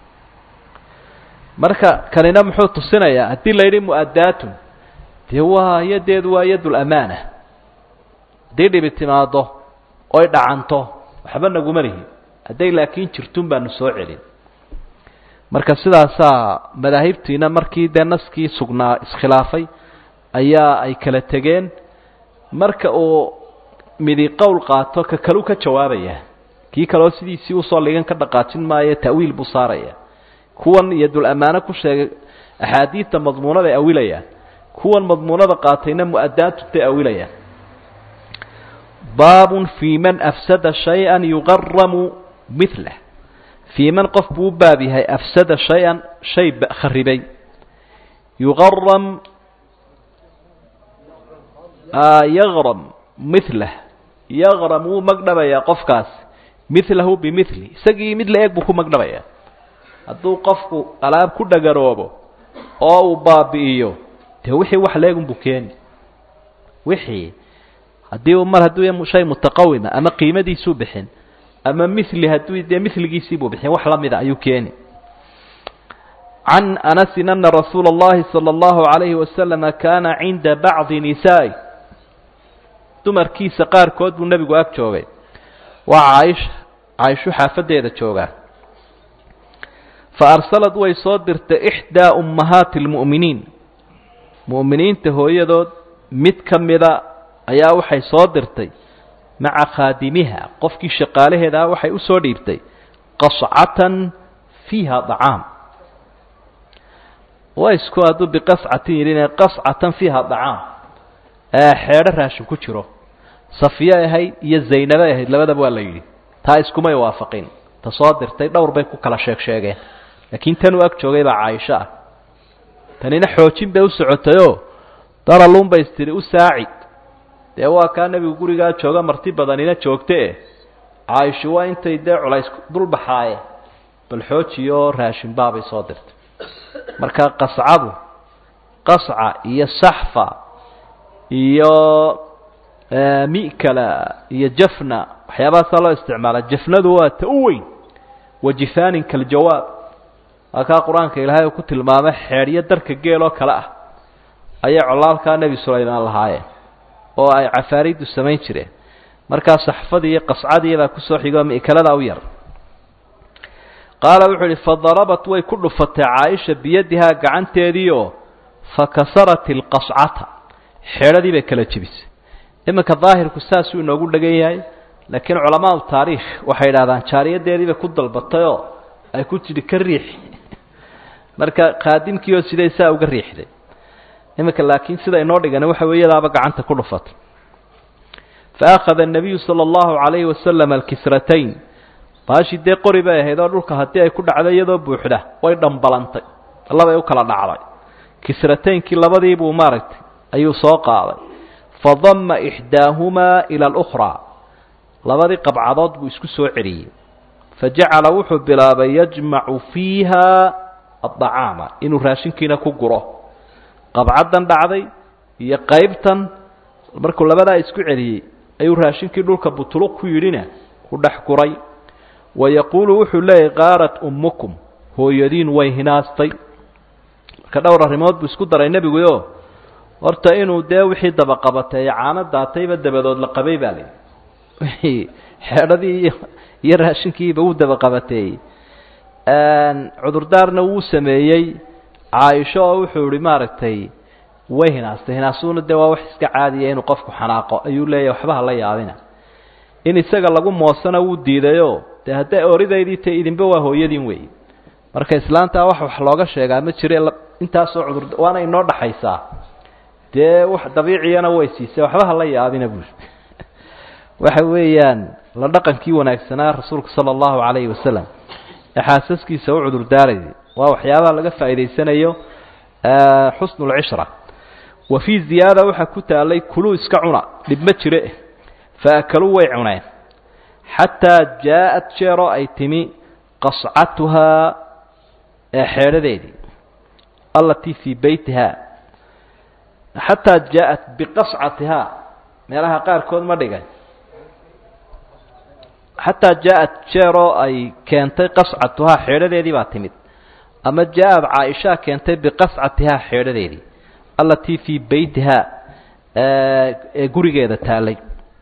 marka kanina muxuu tusinayaa haddii la yidhi mu'addaatun dee waa yadeedu waa yadul amaana haddii dhibi timaado oy dhacanto waxba naguma lihi hadday laakiin jirtun baanu soo celin marka sidaasaa madaahibtiina markii dee naskii sugnaa iskhilaafay ayaa ay kala tegeen marka uu midi qowl qaato ka kalu ka jawaabaya kii kaleo sidiisii usoo ligan ka dhaqaajin maayo ta'wiil buu saaraya kuwan iyo dul ammaano ku sheegay axaadiidta madmuunaday awilayaan kuwan madmuunada qaatayna mu'adaatutay awilayaan baabun fii man afsada shay-an yuqaramu milah fii man qof buu u baab yahay afsada shay-an shay kharibay yuqaram yaqram milah yaqram wuu magdhabayaa qofkaas milahu bimili isagii mid la eeg buu ku magdhabayaa hadduu qofku alaab ku dhagaroobo oo uu baabi'iyo dee wixii wax la eegunbuu keeni wixii haddii mar hadduu shay mutaqawima ama qiimadiisuu bixin ama mili hadduu dee miligiisiibuu bixin wax la mida ayuu keeni can anasin ana rasuula اllahi salى اllahu عalayhi wasalama kaana cinda bacdi nisaa'i dumarkiisa qaarkood buu nebigu ag joogay waa caaisha caaishu xaafaddeeda joogaa fa arsalad way soo dirtay ixdaa ummahaati اlmu'miniin mu'miniinta hooyadood mid ka mida ayaa waxay soo dirtay maca khaadimiha qofkii shaqaalaheeda ah waxay u soo dhiibtay qascatan fiiha dacaam waa isku hadduu biqascatin yidhin qascatan fiiha dacaam xeedho raashin ku jiro safiye ahayd iyo zaynabe ahayd labadaba waa la yidhi taa iskumay waafaqin ta soo dirtay dhowr bay ku kala sheeg sheegeen laakiin tanuu ag joogay baa caaisho ah tanina xoojin bay u socotayoo daraluun bay istiri u saaci dee waa kaa nebigu gurigaa jooga marti badanina joogte e caaisho waa intay dee culays dulbaxaaye bal xoojiyo raashin baabay soo dirtay marka qascadu qasca iyo saxfa iyo mi'kala iyo jafna waxyaabahaasaa loo isticmaala jafnadu waa ta u weyn wajifaanin kaljawaab waa kaa qur-aanka ilaahay uu ku tilmaamay xeedhyo darka geel oo kale ah ayay colaalkaa nebi sulaymaan lahaayeen oo ay cafaariiddu samayn jireen markaa saxfadii iyo qascadii baa kusoo xigoo mi'kalada u yar qaala wuxuu idhi fadarabat way ku dhufatay caaisha biyadihaa gacanteediioo fakasarat ilqascata xeedhadii bay kala jebisay iminka daahirku saasuu inoogu dhegan yahay laakiin culamaau taariikh waxay idhahdaan jaariyadeedii bay ku dalbatayoo ay ku tidhi ka riix marka khaadimkiioo siday saa uga riixday iminka laakiin sida inoo dhigani waxa weeyadaaba gacanta ku dhufatay faakhada الnabiyu salى اllahu عalayhi wasalam alkisratayn baashii dee qori bay ahayd oo dhulka haddii ay ku dhacdo iyadoo buuxda way dhambalantay labay u kala dhacday kisrataynkii labadii buu maaragtay ayuu soo qaaday fadama ixdaahumaa ila اlأkhraa labadii qabcadood buu isku soo celiyey fajacala wuxuu bilaabay yajmacu fiiha aلطacaama inuu raashinkiina ku guro qabcaddan dhacday iyo qaybtan markuu labadaa isku celiyey ayuu raashinkii dhulka butuluq ku yidhina ku dhex guray wayaquulu wuxuu leeyahy qaarat ummukum hooyadiin way hinaastay marka dhowr arrimood buu isku daray nebiguyo horta inuu dee wixii dabaqabatay ee caano daatayba dabadood la qabay baa layihi wixii xeedhadii iyo iyo raashinkiiba wuu dabaqabateeyey cudurdaarna wuu sameeyey caaisho oo wuxuu ihi maaragtay way hinaastay hinaasuuna dee waa wax iska caadiya inuu qofku xanaaqo ayuu leeyahy waxba hala yaabina in isaga lagu moosana wuu diidayoo dee hadday oridaydii ta idinba waa hooyadiin wey marka islaantaa wax wax looga sheegaa ma jire intaasoo cudur waana inoo dhaxaysaa dee wax dabiiciyana way siisay waxba hala yaabina buuri waxa weeyaan la dhaqankii wanaagsanaa rasuulka sala allahu calayhi wasalam ee xaasaskiisa u cudurdaarayay waa waxyaabaha laga faa'idaysanayo xusnu lcishra wa fii ziyaada waxaa ku taalay kuluu iska cuna dhib ma jire faakaluu way cuneen xataa jaa-at jeeroo ay timi qascatuhaa ee xeedhadeedii allatii fii beytihaa xataa jaa-at biqascatihaa meelaha qaarkood ma dhigay xataa jaa-at jeeroo ay keentay qascatuhaa xeedhadeedii baa timid ama jaa-ad caaishaa keentay biqascatihaa xeedhadeedii allatii fii beytihaa ee gurigeeda taalay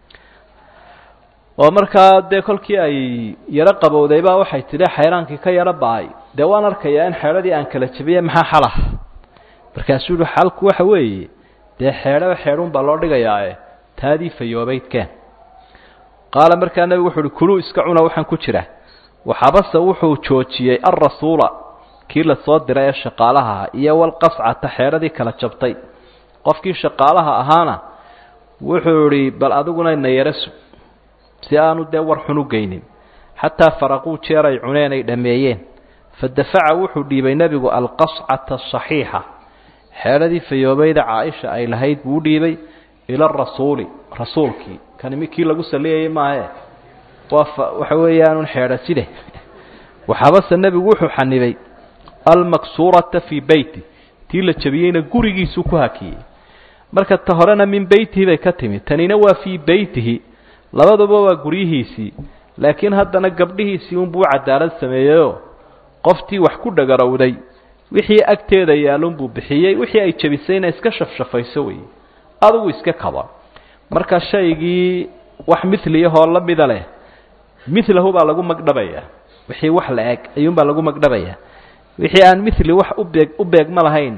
oo markaa dee kolkii ay yaro qabowdaybaa waxay tidhi xayraankii ka yaro ba-ay dee waan arkayaa in xeedhadii aan kala jebiyey maxaa xalah markaasuu yihi xalku waxa weeye dee xeedhaba xeedhuun baa loo dhigayaae taadii fayoobaydkeen qaala markaa nebigu wuxu uhi kuluu iska cuna waxaan ku jira waxabase wuxuu joojiyey alrasuula kii la soo diray ee shaqaalaha ahaa iyo walqascata xeedhadii kala jabtay qofkii shaqaalaha ahaana wuxuu idhi bal adiguna na yaro sug si aanu dee war xun u geynin xataa faraquu jeer ay cuneen ay dhammeeyeen fa dafaca wuxuu dhiibay nebigu alqascata asaxiixa xeedhadii fayoobayda caaisha ay lahayd buu u dhiibay ila arasuuli rasuulkii kani kii lagu saliyayay maahe waa waxa weeyaanun xeedha side waxaabase nebigu wuxuu xanibay almaksuurata fii beyti tii la jabiyeyna gurigiisuu ku hakiyey marka ta horena min beytihi bay ka timi tanina waa fii beytihi labaduba waa guryihiisii laakiin haddana gabdhihiisii unbuu u cadaalad sameeyeyoo qoftii wax ku dhagarowday wixii agteeda yaalunbuu bixiyey wixii ay jabisayna iska shafshafayso wey adugu iska kaba marka shaygii wax miliyahoo la mida leh milahu baa lagu magdhabaya wixii wax la eg ayuunbaa lagu magdhabaya wixii aan mili wax ubeeg u beegma lahayna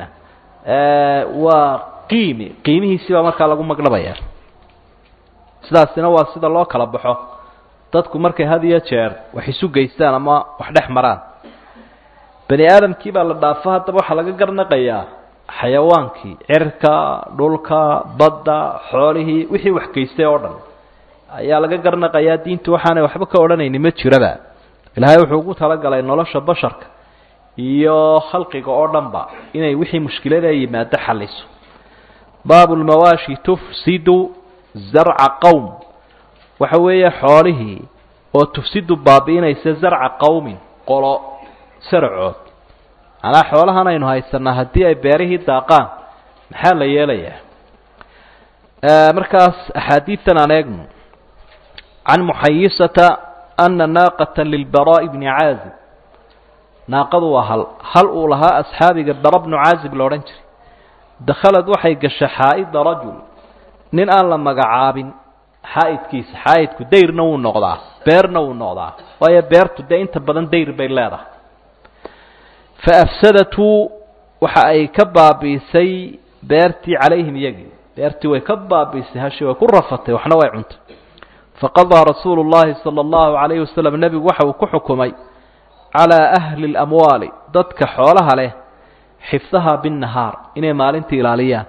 waa qiimi qiimihiisii baa markaa lagu magdhabaya sidaasina waa sida loo kala baxo dadku markay had iyo jeer wax isu geystaan ama wax dhex maraan bani aadamkii baa la dhaafo haddaba waxaa laga garnaqayaa xayawaankii cirka dhulka badda xoolihii wixii wax geystay oo dhan ayaa laga garnaqayaa diintu waxaanay waxba ka odhanayni ma jiraba ilaahay wuxuu ugu talagalay nolosha basharka iyo khalqiga oo dhanba inay wixii mushkilada yimaado xaliso baabu lmawaashi tufsidu zarca qowm waxa weeye xoolihii oo tufsidu baabi'inaysa zarca qowmin qolo saracood manaa xoolahan aynu haysanaa haddii ay beerihii daaqaan maxaa la yeelayaa markaas axaadiidan aan eegno can muxayisata ana naaqata lilbaraa'i bni caazib naaqadu waa hal hal uu lahaa asxaabiga bara bnu caazib la odhan jiray dakhalad waxay gashay xaa'ida rajul nin aan la magacaabin xaa'idkiisa xaa'idku dayrna wuu noqdaa beerna wuu noqdaa waayo beertu dee inta badan dayr bay leedahay fa afsadatu waxa ay ka baabiisay beertii calayhim iyagii beertii way ka baabiisay hashi way ku rafatay waxna way cuntay faqadaa rasuulu llahi sala allahu calayhi wasalam nebigu waxa uu ku xukumay calaa ahli اlamwaali dadka xoolaha leh xifdaha binnahaar inay maalintii ilaaliyaan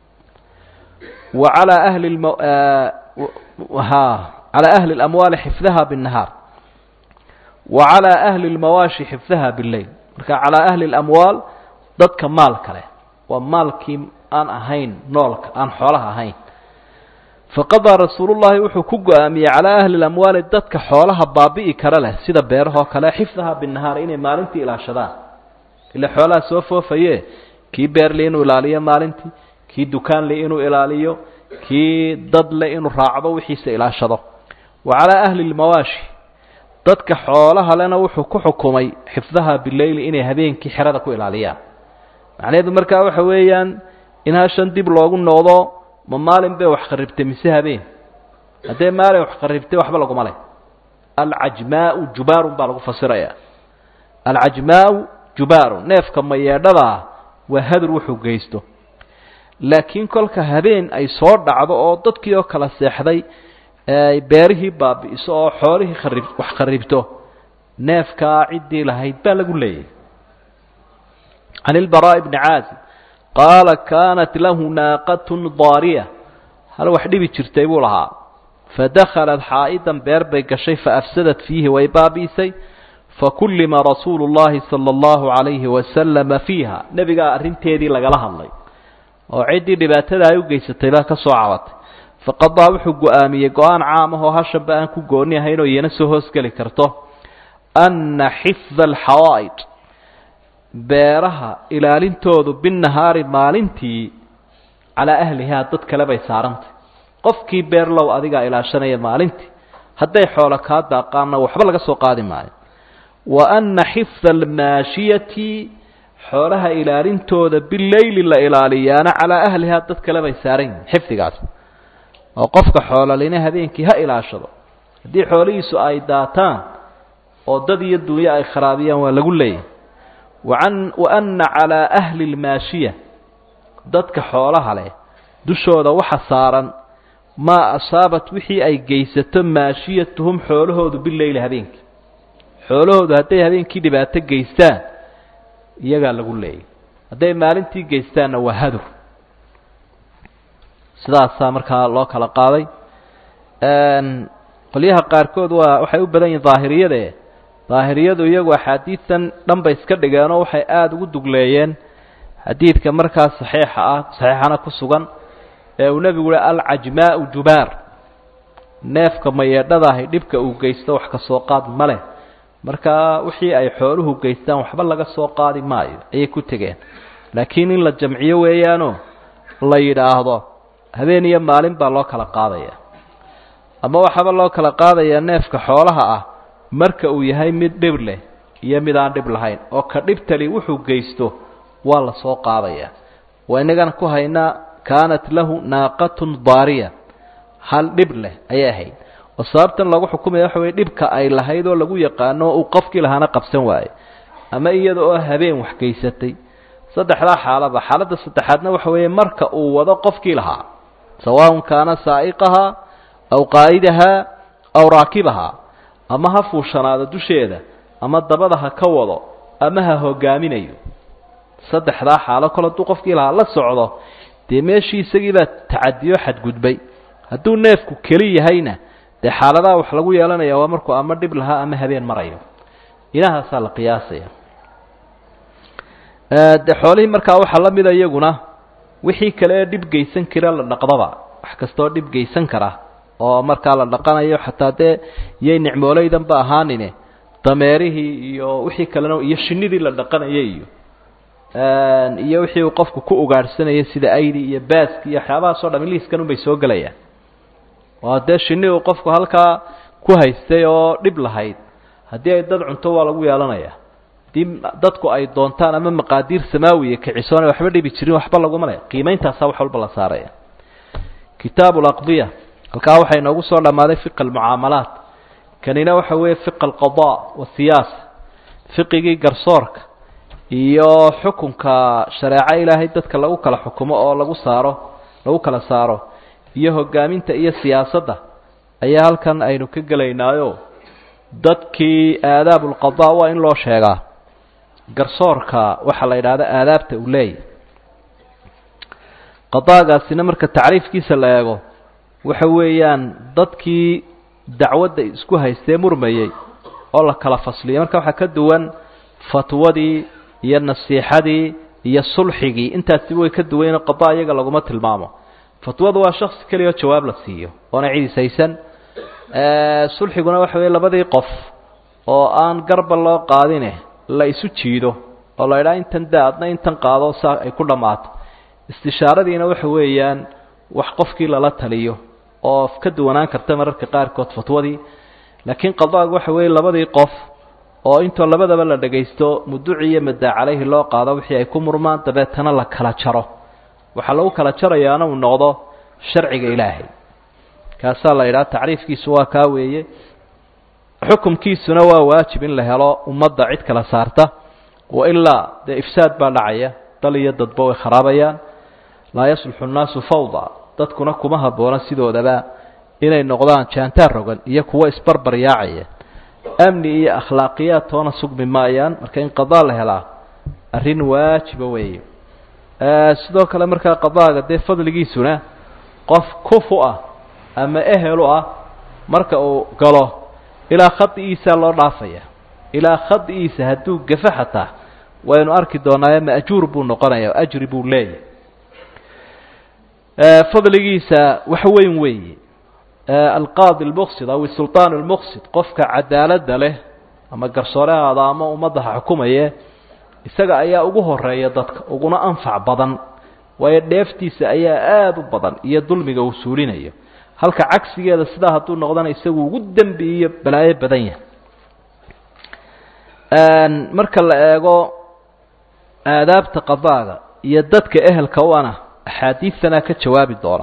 wa calaa ahli ha calaa ahli اlamwaali xifdaha binnahaar wa calaa ahli اlmawaashi xifdaha bileyl marka calaa ahli اlamwaal dadka maalka leh waa maalkii aan ahayn noolka aan xoolaha ahayn faqadaa rasuulullahi wuxuu ku go-aamiyey calaa ahli lamwaali dadka xoolaha baabi'i kara leh sida beerahoo kale xifdaha binahaar inay maalintii ilaashadaan ila xoolaha soo foofaye kii beerle inuu ilaaliyo maalintii kii dukaanle inuu ilaaliyo kii dadle inuu raacdo wixiisa ilaashado wa calaa ahli lmawaashi dadka xoolaha lena wuxuu ku xukumay xifdaha bileyli inay habeenkii xerada ku ilaaliyaan macnaheedu markaa waxa weeyaan in hashan dib loogu noqdo ma maalin bay wax qaribtay mise habeen haddee maalin wax qaribtay waxba laguma leh alcajmaau jubaarun baa lagu fasirayaa alcajmaau jubaarun neefka mayeedhadaa waa hadur wuxuu geysto laakiin kolka habeen ay soo dhacdo oo dadkii oo kala seexday beerihii baabi'iso oo xoolihii qarib wax qaribto neefkaa ciddii lahayd baa lagu leeyahy can ilbaraa'i bni caazib qaala kaanat lahu naaqatun daariya hal wax dhibi jirtay buu lahaa fadakhalat xaa'idan beer bay gashay faafsadat fiihi way baabi'isay fakullima rasuulu llahi sala allahu calayhi wasalama fiiha nebigaa arrinteedii lagala hadlay oo ciddii dhibaatada ay u geysatay baa ka soo cabatay faqadaa wuxuu go-aamiyey go-aan caam ah oo hashanba aan ku gooni ahayn oo iyana soo hoosgeli karto anna xifda alxawaa'id beeraha ilaalintoodu binnahaari maalintii calaa ahlihaa dad kale bay saarantay qofkii beerlow adigaa ilaashanaya maalintii hadday xoolo kaa daaqaanna waxba laga soo qaadi maayo wa anna xifda almaashiyati xoolaha ilaalintooda bileyli la ilaaliyaana calaa ahlihaa dad kale bay saaran yihin xifdigaas oo qofka xoololina habeenkii ha ilaashado haddii xoolihiisu ay daataan oo dad iyo dunyo ay kharaabiyaan waa lagu leeyahy waan wa anna calaa ahli lmaashiya dadka xoolaha leh dushooda waxa saaran maa asaabat wixii ay geysato maashiyatuhum xoolahoodu bileyli habeenkii xoolahoodu hadday habeenkii dhibaato geystaan iyagaa lagu leeyay hadday maalintii geystaanna waa hadur sidaasaa markaa loo kala qaaday qolyaha qaarkood waa waxay u badan yihin daahiriyade daahiriyadu iyagu axaadiidan dhan bay iska dhigeenoo waxay aada ugu dugleeyeen xadiidka markaa saxiixa ah saxiixana ku sugan ee uu nebigu uhi alcajmaau jubaar neefka mayeedhadaahi dhibka uu geysto wax ka soo qaad ma leh markaa wixii ay xooluhu geystaan waxba laga soo qaadi maayo ayay ku tegeen laakiin in la jamciyo weeyaanoo la yidhaahdo habeen iyo maalin baa loo kala qaadaya ama waxaaba loo kala qaadayaa neefka xoolaha ah marka uu yahay mid dhib leh iyo mid aan dhib lahayn oo ka dhibtali wuxuu geysto waa la soo qaadaya waa innagana ku haynaa kaanat lahu naaqatun daariya hal dhib leh ayay ahayd oo sababtan lagu xukumaya waxa weye dhibka ay lahayd oo lagu yaqaano uu qofkii lahaana qabsan waaye ama iyada oo habeen wax geysatay saddexdaa xaalaba xaaladda saddexaadna waxa weeye marka uu wado qofkii lahaa sawaaun kaana saa'iqahaa aw qaa'idahaa aw raakibahaa ama ha fuushanaado dusheeda ama dabada ha ka wado ama ha hogaaminayo saddexdaa xaalo kale hadduu qofkii lahaa la socdo dee meeshii isagiibaa tacadiyo xadgudbay hadduu neefku keli yahayna dee xaaladaha wax lagu yeelanaya waa markuu ama dhib lahaa ama habeen marayo inahaasaa la qiyaasaya de xoolihii markaa waxaa la mida iyaguna wixii kale ee dhib geysan kara la dhaqdaba wax kastaoo dhib geysan kara oo markaa la dhaqanayo xataa dee iyay nicmooleydanba ahaanine dameerihii iyo wixii kalena iyo shinidii la dhaqanayay iyo iyo wixii uu qofku ku ugaadhsanayay sida aydi iyo baaski iyo waxyaabahaasoo dham liiskan unbay soo gelayaan waa dee shinni uu qofku halkaa ku haystay oo dhib lahayd haddii ay dad cunto waa lagu yeelanayaa haddii dadku ay doontaan ama maqaadiir samaawiya kicisoona waxba dhibi jirin waxba laguma le qiimayntaasaa wax walba la saaraya kitaabu laqdiya halkaa waxaa inoogu soo dhammaaday fiqa almucaamalaat kanina waxa weeye fiqa alqada wasiyaasa fiqigii garsoorka iyo xukunka shareeco ilaahay dadka lagu kala xukumo oo lagu saaro lagu kala saaro iyo hogaaminta iyo siyaasadda ayaa halkan aynu ka gelaynaayo dadkii aadaab ulqada waa in loo sheegaa garsoorka waxaa la yidhaahda aadaabta uu leeyahy qadaagaasina marka tacriifkiisa la eego waxa weeyaan dadkii dacwadda isku haystee murmayey oo la kala fasliyay marka waxaa ka duwan fatwadii iyo nasiixadii iyo sulxigii intaasiba way ka duwayno qada iyaga laguma tilmaamo fatwadu waa shaksi keliya oo jawaab la siiyo oona cidiis haysan sulxiguna waxa weeye labadii qof oo aan garba loo qaadine la isu jiido oo la idhaha intan da adna intan qaado saa ay ku dhammaato istishaaradiina waxa weeyaan wax qofkii lala taliyo oo ka duwanaan karta mararka qaarkood fatwadii laakiin qadaagu waxa weeye labadii qof oo intoo labadaba la dhagaysto muduci iyo madaa calayhi loo qaado wixii ay ku murmaan dabeetana la kala jaro waxaa lagu kala jarayaana uu noqdo sharciga ilaahay kaasaa la yidhaha tacriifkiisu waa kaa weeye xukumkiisuna waa waajib in la helo ummadda cid kala saarta wailaa dee ifsaad baa dhacaya dal iyo dadba way kharabayaan laa yasluxu nnaasu fawda dadkuna kuma habboona sidoodaba inay noqdaan jaantaar rogan iyo kuwo isbarbar yaacaya amni iyo akhlaaqiyaad toona sugmi maayaan marka in qadaa la helaa arrin waajiba weeye sidoo kale markaa qadaaga dee fadligiisuna qof kufu ah ama ehelu ah marka uu galo ilaa khadi'iisaa loo dhaafaya ilaa khadi'iisa hadduu gafa xataa waynu arki doonaaye ma'juur buu noqonaya ajri buu leeyahy fadligiisa wax weyn weeye alqaadi lmuqsid aw isulطaan lmuqsid qofka cadaaladda leh ama garsoorehaada ama ummadda ha xukumaye isaga ayaa ugu horeeya dadka uguna anfac badan waayo dheeftiisa ayaa aada u badan iyo dulmiga uu suulinayo halka cagsigeeda sidaa hadduu noqdana isagu ugu dembi iyo balaayo badan yahay marka la eego aadaabta qadaaga iyo dadka ehelka u ana axaadiidtana ka jawaabi doona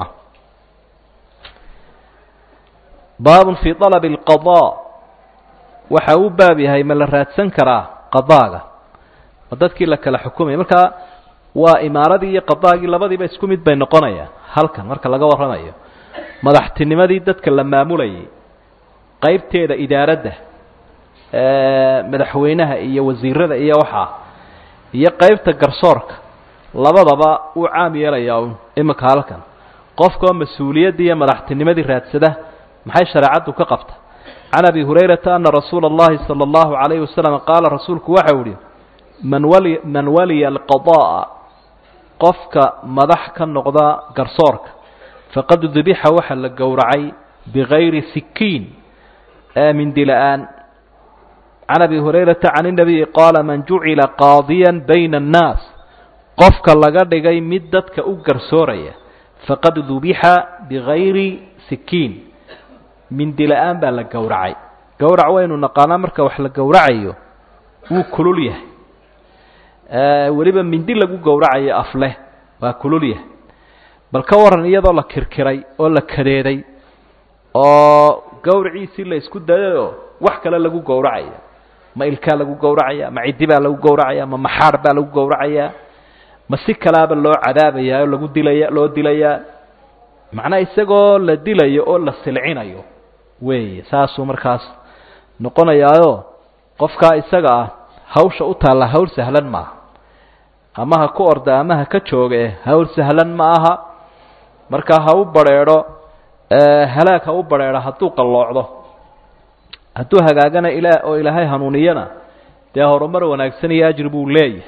baabun fii alabi alqadaa waxa uu baab yahay ma la raadsan karaa qadaaga ma dadkii la kala xukumaya markaa waa imaaradii iyo qadaagii labadiiba isku mid bay noqonayaan halkan marka laga warramayo madaxtinimadii dadka la maamulayay qaybteeda idaaradda madaxweynaha iyo wasiirada iyo waxaa iyo qaybta garsoorka labadaba uu caam yeelayaa un iminka halkan qofkaoo mas-uuliyaddii iyo madaxtinimadii raadsada maxay shareecaddu ka qabta can abi hurayrata ana rasuula اllahi salى اllahu عalayhi wasalam qaala rasuulku waxau ihi man wali man waliya alqada'a qofka madax ka noqda garsoorka faqad dubixa waxa la gowracay bigayri sikiin mindi la-aan can abi hurayrata can inabiyi qaala man jucila qaadiya bayna annaas qofka laga dhigay mid dadka u garsooraya faqad dubixa bigayri sikiin mindi la-aan baa la gowracay gowrac waynu naqaanaa marka wax la gowracayo wuu kulul yahay weliba mindi lagu gowracayo afleh waa kulul yahay bal ka waran iyadoo la kirkiray oo la kadeeday oo gowraciisii la isku dayayoo wax kale lagu gowracaya ma ilkaa lagu gowracaya ma ciddi baa lagu gowracaya ma maxaar baa lagu gowracaya ma si kalaaba loo cadaabayaa oo lagu dilaya loo dilayaa macnaa isagoo la dilayo oo la silcinayo weeye saasuu markaas noqonayaayo qofkaa isaga ah hawsha u taalla hawl sahlan maaha ama ha ku orda ama ha ka jooga eh hawl sahlan ma aha markaa ha u badrheedho halaag ha u badrheedho hadduu qalloocdo hadduu hagaagana ilaa oo ilaahay hanuuniyana dee horumar wanaagsan iyo ajri buu leeyahay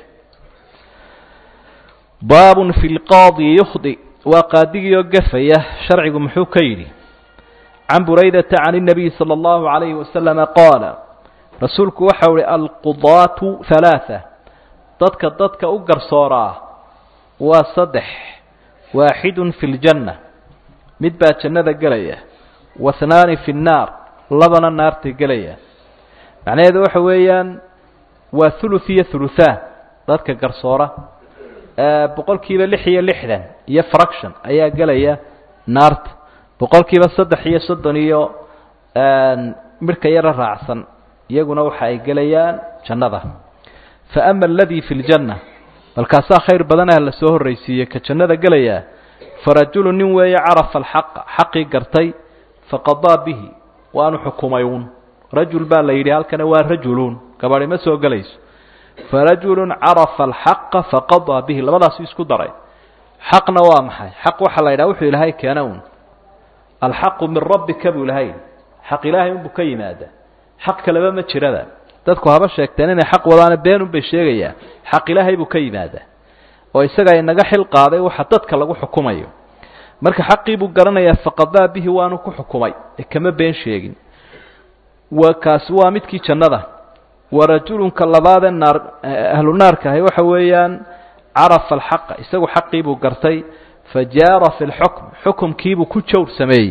baabun fi lqaadi yukhdi waa qaadigiioo gafaya sharcigu muxuu ka yidhi can buraydata can الnabiyi salى اllahu عalayhi wasalama qaala rasuulku waxau uhi alqudaatu halaaثa dadka dadka u garsooraa waa saddex waaxidun fi ljanna mid baa jannada gelaya wathnaani fi nnaar labana naartay gelaya macnaheedu waxa weeyaan waa thuluth iyo thuluthaan dadka garsoora boqol kiiba lix iyo lixdan iyo fraction ayaa gelaya naarta boqol kiiba saddex iyo soddon iyo midhka yaro raacsan iyaguna waxa ay gelayaan jannada fa ama aladii fi ljanna balkaasaa khayr badanaha la soo horraysiiyey ka jannada gelayaa farajulu nin weeye carafa alxaqa xaqii gartay faqadaa bihi waanu xukumay uun rajul baa la yidhi halkana waa rajuluun gabadhi ma soo gelayso farajulun carafa alxaqa faqadaa bihi labadaasu isku daray xaqna waa maxay xaq waxaa la yidhaha wuxuu ilaahay keena uun alxaqu min rabbika buu ilahay xaq ilaahay unbuu ka yimaadaa xaq kaleba ma jirada dadku haba sheegteen inay xaq wadaana beenun bay sheegayaa xaq ilaahay buu ka yimaadaa oo isaga inaga xil qaaday waxa dadka lagu xukumayo marka xaqii buu garanayaa faqadaa bihi waanu ku xukumay ee kama been sheegin wa kaasi waa midkii jannada wa rajulunka labaadee naar ahlu naarka ahi waxa weeyaan carafa alxaqa isagu xaqii buu gartay fa jaara fi lxukm xukumkiibuu ku jawr sameeyey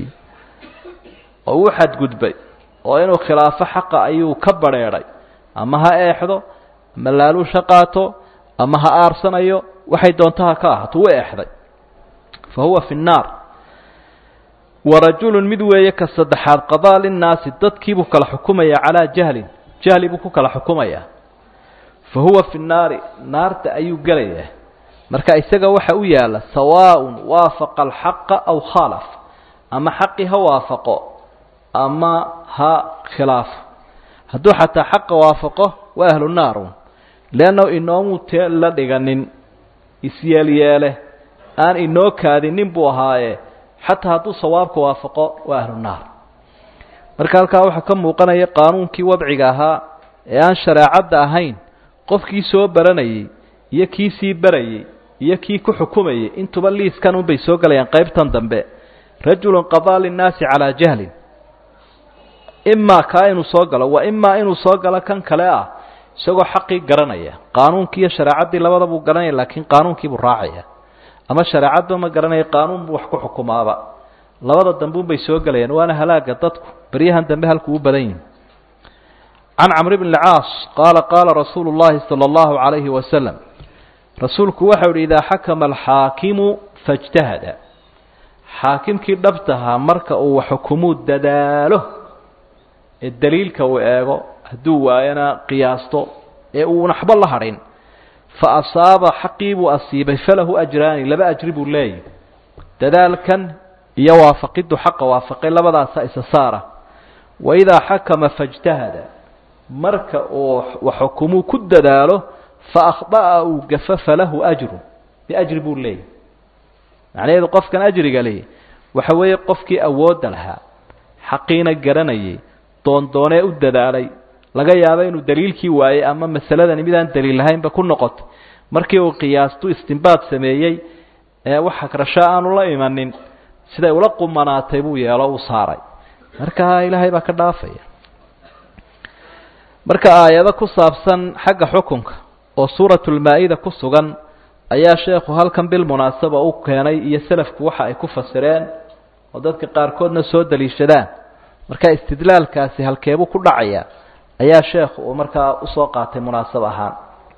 oo uu xadgudbay oo inuu khilaafo xaqa ayuu ka badrheedhay ama ha eexdo ama laaluusha qaato ama ha aarsanayo waxay doontaha ka ahaato u eexday fa huwa fi nnaar wa rajulun mid weeye ka saddexaad qadaa linnaasi dadkiibuu kala xukumayaa calaa jahlin jahli buu ku kala xukumayaa fa huwa fi nnaari naarta ayuu gelayaa marka isaga waxa u yaalla sawaaءun waafaqa alxaqa aw khaalaf ama xaqii ha waafaqo ama ha khilaafo hadduu xataa xaqa waafaqo waa ahlu naarun leannahu inoomuu tee la dhiganin isyeelyeele aan inoo kaadinin buu ahaaye xataa hadduu sawaabka waafaqo waa ahlu naar marka halkaa waxaa ka muuqanaya qaanuunkii wadciga ahaa ee aan shareecadda ahayn qofkii soo baranayey iyo kii sii barayey iyo kii ku xukumayey intuba liiskan unbay soo gelayaan qaybtan dambe rajulun qadaa linnaasi calaa jahlin imaa kaa inuu soo galo wa imaa inuu soo galo kan kale ah isagoo xaqii garanaya qaanuunkii iyo shareecaddii labada buu garanaya laakiin qaanuunkiibuu raacaya ama shareecadba ma garanaya qaanuun buu wax ku xukumaaba labada dambe unbay soo gelayaan waana halaaga dadku beryahan dambe halkuu u badan yihi can camr bn اlcaas qaala qaala rasuulu اllahi salى اllahu عalayhi wasalam rasuulku waxau ihi idaa xakama alxaakimu faاjtahada xaakimkii dhabtahaa marka uu xukumuu dadaalo ee daliilka uu eego hadduu waayana qiyaasto ee uun waxba la hadhin fa asaaba xaqii buu asiibay falahu ajraani laba ajri buu leeyahy dadaalkan iyo waafaqiddu xaqa waafaqay labadaasa isa saara wa idaa xakama faاjtahada marka uu waxukumuu ku dadaalo fa akhda'a uu gafo falahu ajru biajri buu leeyahy macnaheedu qofkan ajriga leeyahy waxa weeye qofkii awoodda lahaa xaqiina garanayay doondoonee u dadaalay laga yaabo inuu daliilkii waayey ama masaladani midaan daliil lahaynba ku noqotay markii uu qiyaastu istimbaad sameeyey ee wax hagrasho aanu la imanin siday ula qumanaatay buu yeelo u saaray marka ilaahay baa ka dhaafaya marka aayado ku saabsan xagga xukunka oo suuratulmaa-ida ku sugan ayaa sheekhu halkan bilmunaasaba u keenay iyo selafku waxa ay ku fasireen oo dadka qaarkoodna soo daliishadaan marka istidlaalkaasi halkeebuu ku dhacaya ayaa sheekhu uu markaa usoo qaatay munaasab ahaan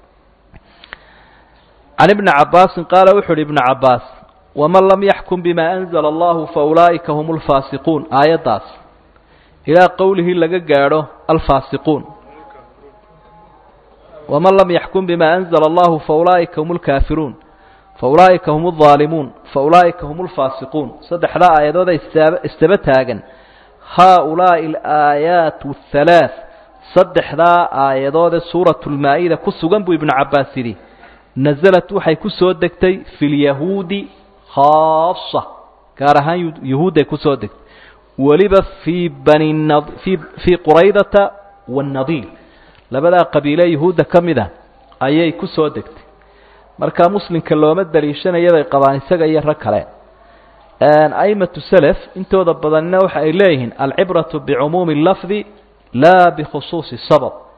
can ibni cabaasin qaala wuxu uhi ibnu cabaas waman lam yaxkum bima anzala allahu fa ulaa'ika hum alfaasiquun aayaddaas ilaa qowlihii laga gaadho alfaasiquun waman lam yaxkum bima anzala allahu fa ulaa'ika hum alkaafiruun fa ulaa'ika hum aldaalimuun fa ulaa'ika hum alfaasiquun saddexdaa aayadooda istaaba istaba taagan haa-ulaa'i alaayaat ahalaath saddexdaa aayadoode suuratulmaa-ida ku sugan buu ibnu cabbaas yidhi nasalat waxay ku soo degtay fi lyahuudi khaasa gaar ahaan yahuudday ku soo degtay weliba fii bani fii fii quraydata waannadiir labadaa qabiile yahuudda ka mid a ayay ku soo degtay markaa muslimka looma daliishanaya bay qabaan isaga iyo rag kale aimatu selef intooda badanina waxa ay leeyihiin alcibratu bicumuumi lafdi laa bikhusuusi sabab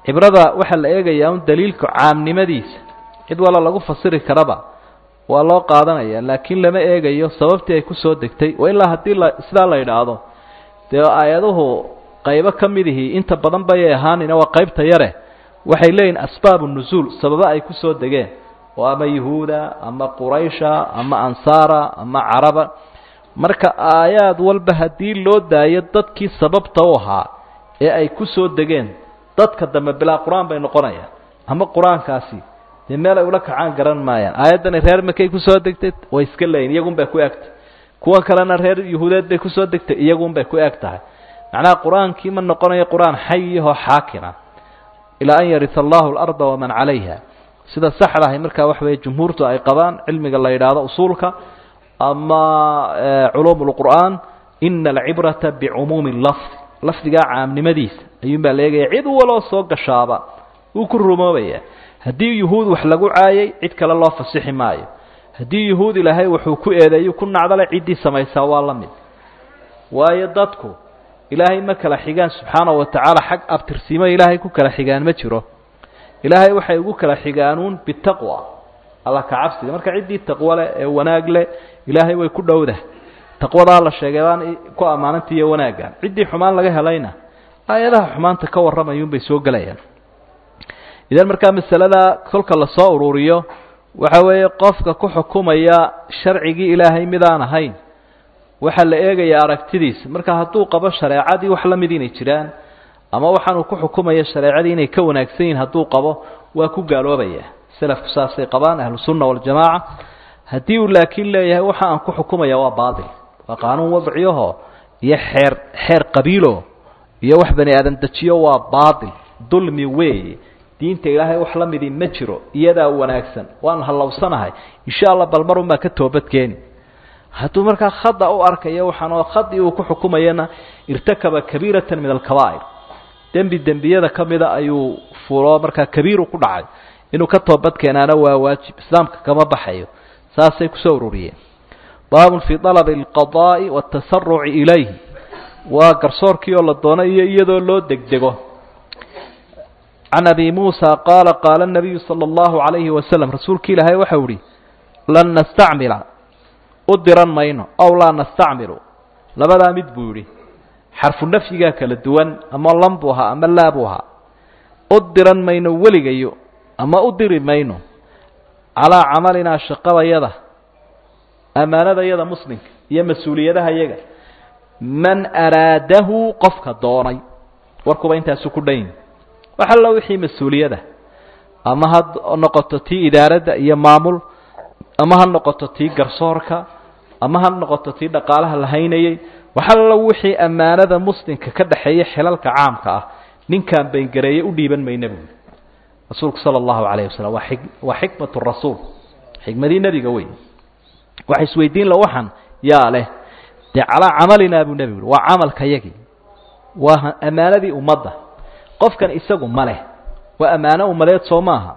cibrada waxaa la eegayaa un daliilka caamnimadiisa cid walla lagu fasiri karaba waa loo qaadanaya laakiin lama eegayo sababtii ay kusoo degtay wa ilaa haddii la sidaa la yidhaahdo dee aayaduhu qaybo ka midihii inta badan bayay ahaanina waa qaybta yare waxay leeyihin asbaabu nuzuul sababo ay kusoo degeen oo ama yahuuda ama quraysha ama ansaara ama caraba marka aayaad walba haddii loo daayo dadkii sababta u ahaa ee ay ku soo degeen dadka dambe bilaa qur-aan bay noqonayaan ama qur-aankaasi dee meel ay ula kacaan garan maayaan aayaddani reer makay kusoo degtay way iska leeyihin iyagun bay ku egtahay kuwan kalena reer yahuudeed bay kusoo degtay iyagun bay ku eg tahay macnaha qur-aankii ma noqonayo qur-aan xayihoo xaakina ilaa an yarisa allahu alarda waman calayha sida saxda ahay markaa waxa weeye jumhuurtu ay qabaan cilmiga la yidhaahdo usuulka ama culuum lqur'aan ina alcibrata bicumuumi lafd lafdigaa caamnimadiisa ayuun baa la eegaya cid waloo soo gashaaba wuu ku rumoobaya haddii yuhuud wax lagu caayay cid kale loo fasixi maayo haddii yuhuud ilaahay wuxuu ku eedeeyu ku nacdale ciddii samaysaa waa la mid waayo dadku ilaahay ma kala xigaan subxaana wa tacaala xag abtirsiimo ilaahay ku kala xigaan ma jiro ilaahay waxay ugu kala xigaanuun bitaqwa alla ka cabsiga marka ciddii taqwo leh ee wanaag leh ilaahay way ku dhowdah taqwadaa la sheegay baan ku ammaananta iyo wanaaggan ciddii xumaan laga helayna aayadaha xumaanta ka warramayuunbay soo gelayaan idan markaa masalada kolka lasoo ururiyo waxa weeye qofka ku xukumaya sharcigii ilaahay midaan ahayn waxaa la eegayaa aragtidiisa marka hadduu qabo shareecadii wax la mid inay jiraan ama waxaanuu ku xukumaya shareecadii inay ka wanaagsan yihin hadduu qabo waa ku gaaloobaya selafku saasay qabaan ahlusunna waljamaaca haddii uu laakiin leeyahay waxa aan ku xukumaya waa baatil waa qaanuun wadciyaho iyo xeer xeer qabiilo iyo wax bani aadan dejiyo waa baatil dulmi weeye diinta ilaahay wax la midii ma jiro iyadaa wanaagsan waan hallowsanahay insha allah bal mar unbaa ka toobadkeeni hadduu markaa khada u arkayo waxaan oo khadii uu ku xukumayana irtakaba kabiiratan min alkabaa'ir dembi dembiyada ka mida ayuu fulo markaa kabiiru ku dhacay inuu ka toobadkeenaana waa waajib islaamka kama baxayo saasay kusoo ururiyeen baabun fii dalabi alqadaa'i waatasaruci ilayhi waa garsoorkii oo la doono iyo iyadoo loo degdego can abi muusa qaala qaala nabiyu sala allahu calayhi wasalam rasuulki ilaahay waxau ihi lan nastacmila u diran mayno ow laa nastacmilu labadaa mid buu yidhi xarfu nafyigaa kala duwan ama lan buu ahaa ama laa buu ahaa u diran mayno weligayo ama u diri mayno calaa camalinaa shaqadayada ammaanadayada muslimka iyo mas-uuliyadaha yaga man araadahu qofka doonay warkuba intaasu ku dhan wax allo wixii mas-uuliyada ama ha noqoto tii idaaradda iyo maamul ama ha noqoto tii garsoorka ama ha noqoto tii dhaqaalaha la haynayey wax allo wixii ammaanada muslimka ka dhexeeya xilalka caamka ah ninkaan bayngareeye u dhiiban mayna buuli rasuulku sala allahu calayh wasalam waa xik waa xikmatu rasuul xikmadii nebiga wey waxa isweydiin la waxan yaa leh dee calaa camalinaa buu nebigu uhi waa camalka yagii waa ammaanadii ummadda qofkan isagu ma leh waa ammaano ummadeed soo maaha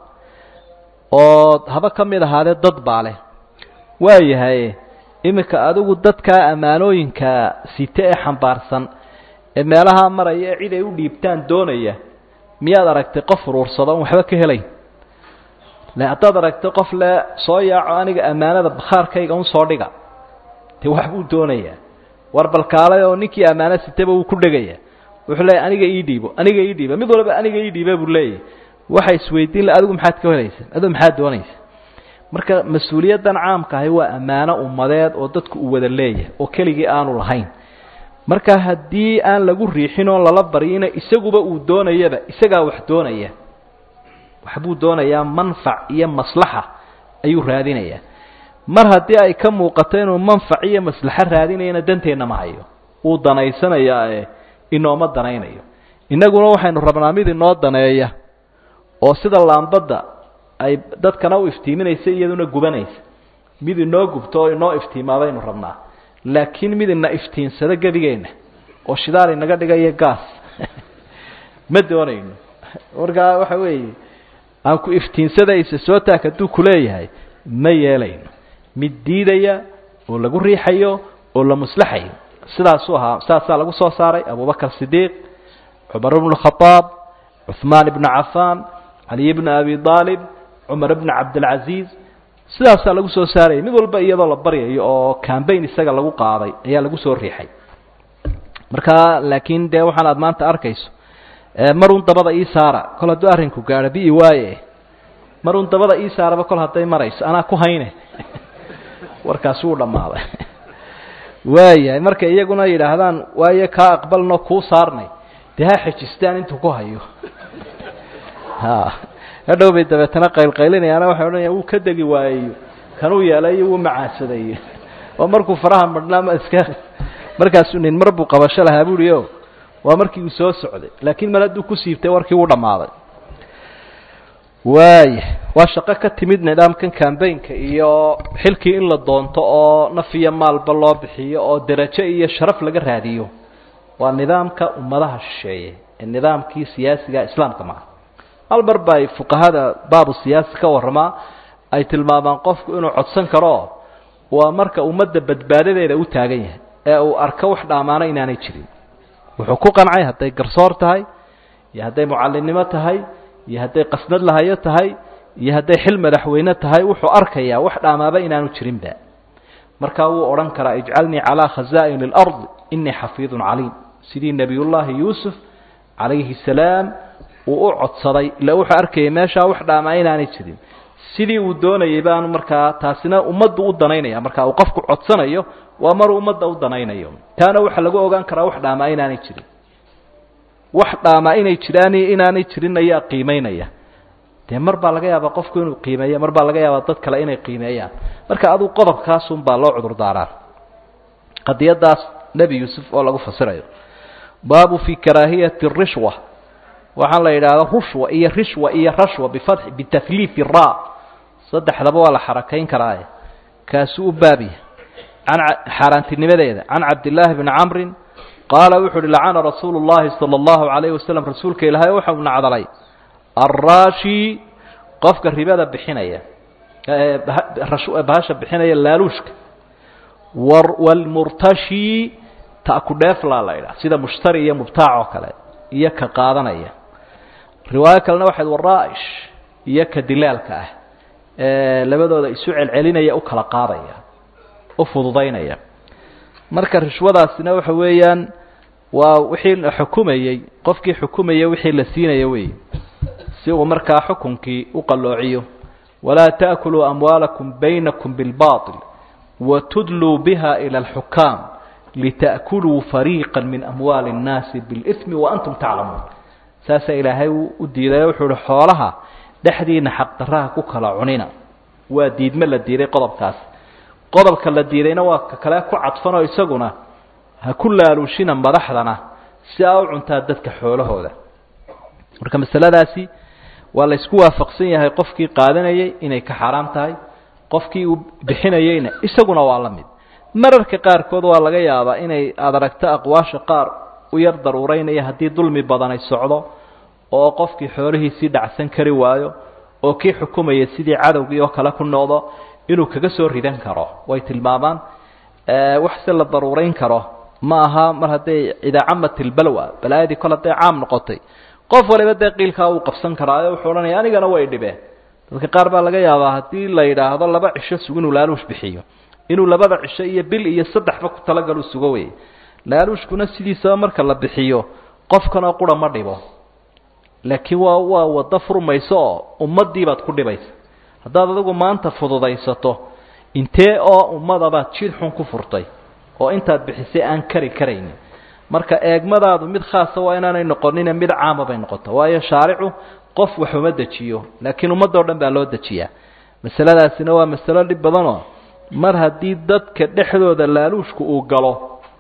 oo haba ka mid ahaadee dad baa leh waayahay iminka adigu dadkaa ammaanooyinka site ee xambaarsan ee meelaha maraya ee cid ay u dhiibtaan doonaya miyaad aragtay qof uruursado on waxba ka helayn le haddaad aragtay qof le soo yaaco aniga ammaanada bakhaarkayga un soo dhiga dee waxbuu doonayaa war balkaalay oo ninkii ammaano sitaba wuu ku dhegaya wuxuu leeyahy aniga ii dhiibo aniga ii dhiiba mid walba aniga ii dhiiba buu leeyahy waxa isweydiin la adigu maxaad ka helaysa adigu maxaad doonaysa marka mas-uuliyaddan caamka ahi waa ammaano ummadeed oo dadku uu wada leeyahay oo keligii aanu lahayn marka haddii aan lagu riixin oo lala baryina isaguba uu doonayaba isagaa wax doonaya waxbuu doonayaa manfac iyo maslaxa ayuu raadinayaa mar haddii ay ka muuqato inuu manfac iyo maslaxo raadinayana danteenna ma hayo wuu danaysanayaa ee inooma danaynayo innaguna waxaynu rabnaa mid inoo daneeya oo sida laambadda ay dadkana u iftiiminaysa iyaduna gubanaysa mid inoo gubto oo inoo iftiimaa baynu rabnaa laakiin mid ina iftiinsado gebigeenna oo shidaal inaga dhigayo gaas ma doonayno markaa waxa weeye aan ku iftiinsadaysa soo taag hadduu kuleeyahay ma yeelayno mid diidaya oo lagu riixayo oo la muslaxayo sidaasuu ahaa saasaa lagu soo saaray abubakar sidiiq cumar bnu khadaab cuثmaan ibnu cafaan caliy bna abi aalib cumar bna cabdilcaziiz sidaasaa lagu soo saarayay mid walba iyadoo la baryayo oo cambayn isaga lagu qaaday ayaa lagu soo riixay marka laakiin dee waxaan aad maanta arkayso marun dabada ii saara kol hadduu arrinku gaadho bi'i waaye marun dabada ii saaraba kol hadday marayso anaa ku hayne warkaasi wuu dhammaaday waayahay markay iyaguna yidhaahdaan waaye kaa aqbalno kuu saarnay dee ha xejistaan intuu ku hayo ha hadhow bay dabeetana qaylqaylinayaana waxay odhanayaan wuu ka degi waayeyo kanuu yeelayo wuu macaasadayo oo markuu faraha madhnaa iska markaasuu nin mar buu qabasho lahaa buuhi o waa markii uu soo socday laakiin mar hadduu ku siibtay warkii wuu dhammaaday waaya waa shaqo ka timid nidaamkan cambaynka iyo xilkii in la doonto oo naf iyo maalba loo bixiyo oo derajo iyo sharaf laga raadiyo waa nidaamka ummadaha shisheeye ee nidaamkii siyaasiga islaamka maha hal mar ba ay fuqahada baabu siyaasi ka warramaa ay tilmaamaan qofku inuu codsan karo waa marka ummadda badbaadadeeda u taagan yahay ee uu arko wax dhaamaano inaanay jirin wuxuu ku qancay hadday garsoor tahay iyo hadday mucallinnimo tahay iyo hadday qasnad lahayo tahay iyo hadday xil madaxweyne tahay wuxuu arkayaa wax dhaamaaba inaanu jirinba markaa wuu odhan karaa ijcalnii calaa khazaa'in اlardi inii xafiidun caliim sidii nebiyullaahi yuusuf calayhi salaam uu u codsaday ila wuxuu arkayay meeshaa wax dhaamaa inaanay jirin sidii uu doonayay baanu markaa taasina ummaddu u danaynaya marka uu qofku codsanayo waa maruu ummadda u danaynayo taana waxaa lagu ogaan karaa wax dhaamaa inaanay jirin wax dhaamaa inay jiraan iyo inaanay jirin ayaa qiimeynaya dee mar baa laga yaabaa qofku inuu qiimeeyo mar baa laga yaabaa dad kale inay qiimeeyaan marka aduu qodobkaasun baa loo cudur daaraa qadiyadaas nebi yuusuf oo lagu fasirayo baabu fi karaahiyati rishwa waxaa la yidhaahda rushwa iyo rishwa iyo rashwa bifatxi bitahliifi ra saddexdaba waa la xarakayn karaaye kaasuu u baabiya can xaaraantinimadeeda can cabdillaahi bni camrin qaala wuxuu uhi lacana rasuulu llahi sala allahu calayhi wasalam rasuulka ilaahay waxa uu nacdalay arraashi qofka ribada bixinaya bahasha bixinaya laaluushka waalmurtashi ta'kudheeflaa la ydhaha sida mushtari iyo mubtaac oo kale iyo ka qaadanaya riwaayo kalena waxayd waraa'ish iyo ka dilaalka ah ee labadooda isu celcelinaya u kala qaadaya u fududaynaya marka rishwadaasina waxa weeyaan waa wixii la xukumayey qofkii xukumayay wixii la siinaya weeye si uu markaa xukunkii u qalloociyo walaa ta'kuluu amwaalakum baynakum bilbaطil watudluu biha ila alxukaam lita'kuluu fariiqa min amwaali اnnaasi biاlإsmi waantum taclamuun saasaa ilaahay u diiday wuxuu uhi xoolaha dhexdiina xaqdaraha ku kala cunina waa diidme la diiday qodobkaas qodobka la diidayna waa ka kale ku cadfanoo isaguna ha ku laaluushina madaxdana si aa u cuntaa dadka xoolahooda marka masaladaasi waa la isku waafaqsan yahay qofkii qaadanayay inay ka xaaraam tahay qofkii uu bixinayeyna isaguna waa la mid mararka qaarkood waa laga yaabaa inay aada aragto aqwaasha qaar u yar daruureynaya haddii dulmi badan ay socdo oo qofkii xoolihiisii dhacsan kari waayo oo kii xukumaya sidii cadowgii oo kale ku noqdo inuu kaga soo ridan karo way tilmaamaan wax se la daruurayn karo ma aha mar hadday idaacamati lbalwa balaayadii kol hadday caam noqotay qof waliba dee qiilkaa uu qabsan karaayo wuxuu odhanaya anigana way dhibeen dadka qaar baa laga yaabaa haddii la yidhaahdo laba cisho sug inuu laaluush bixiyo inuu labada cisho iyo bil iyo saddexba ku talagalu sugo wey laaluushkuna sidiisaba marka la bixiyo qofkanoo qura ma dhibo laakiin waa waa waddo furmayso oo ummaddii baad ku dhibaysa haddaad adigu maanta fududaysato intee oo ummadabaad jid xun ku furtay oo intaad bixisay aan kari karaynin marka eegmadaadu mid khaasa waa inaanay noqonine mid caama bay noqoto waayo shaaricu qof wax uma dejiyo laakiin ummadoo dhan baa loo dejiyaa masaladaasina waa masalo dhib badanoo mar haddii dadka dhexdooda laaluushku uu galo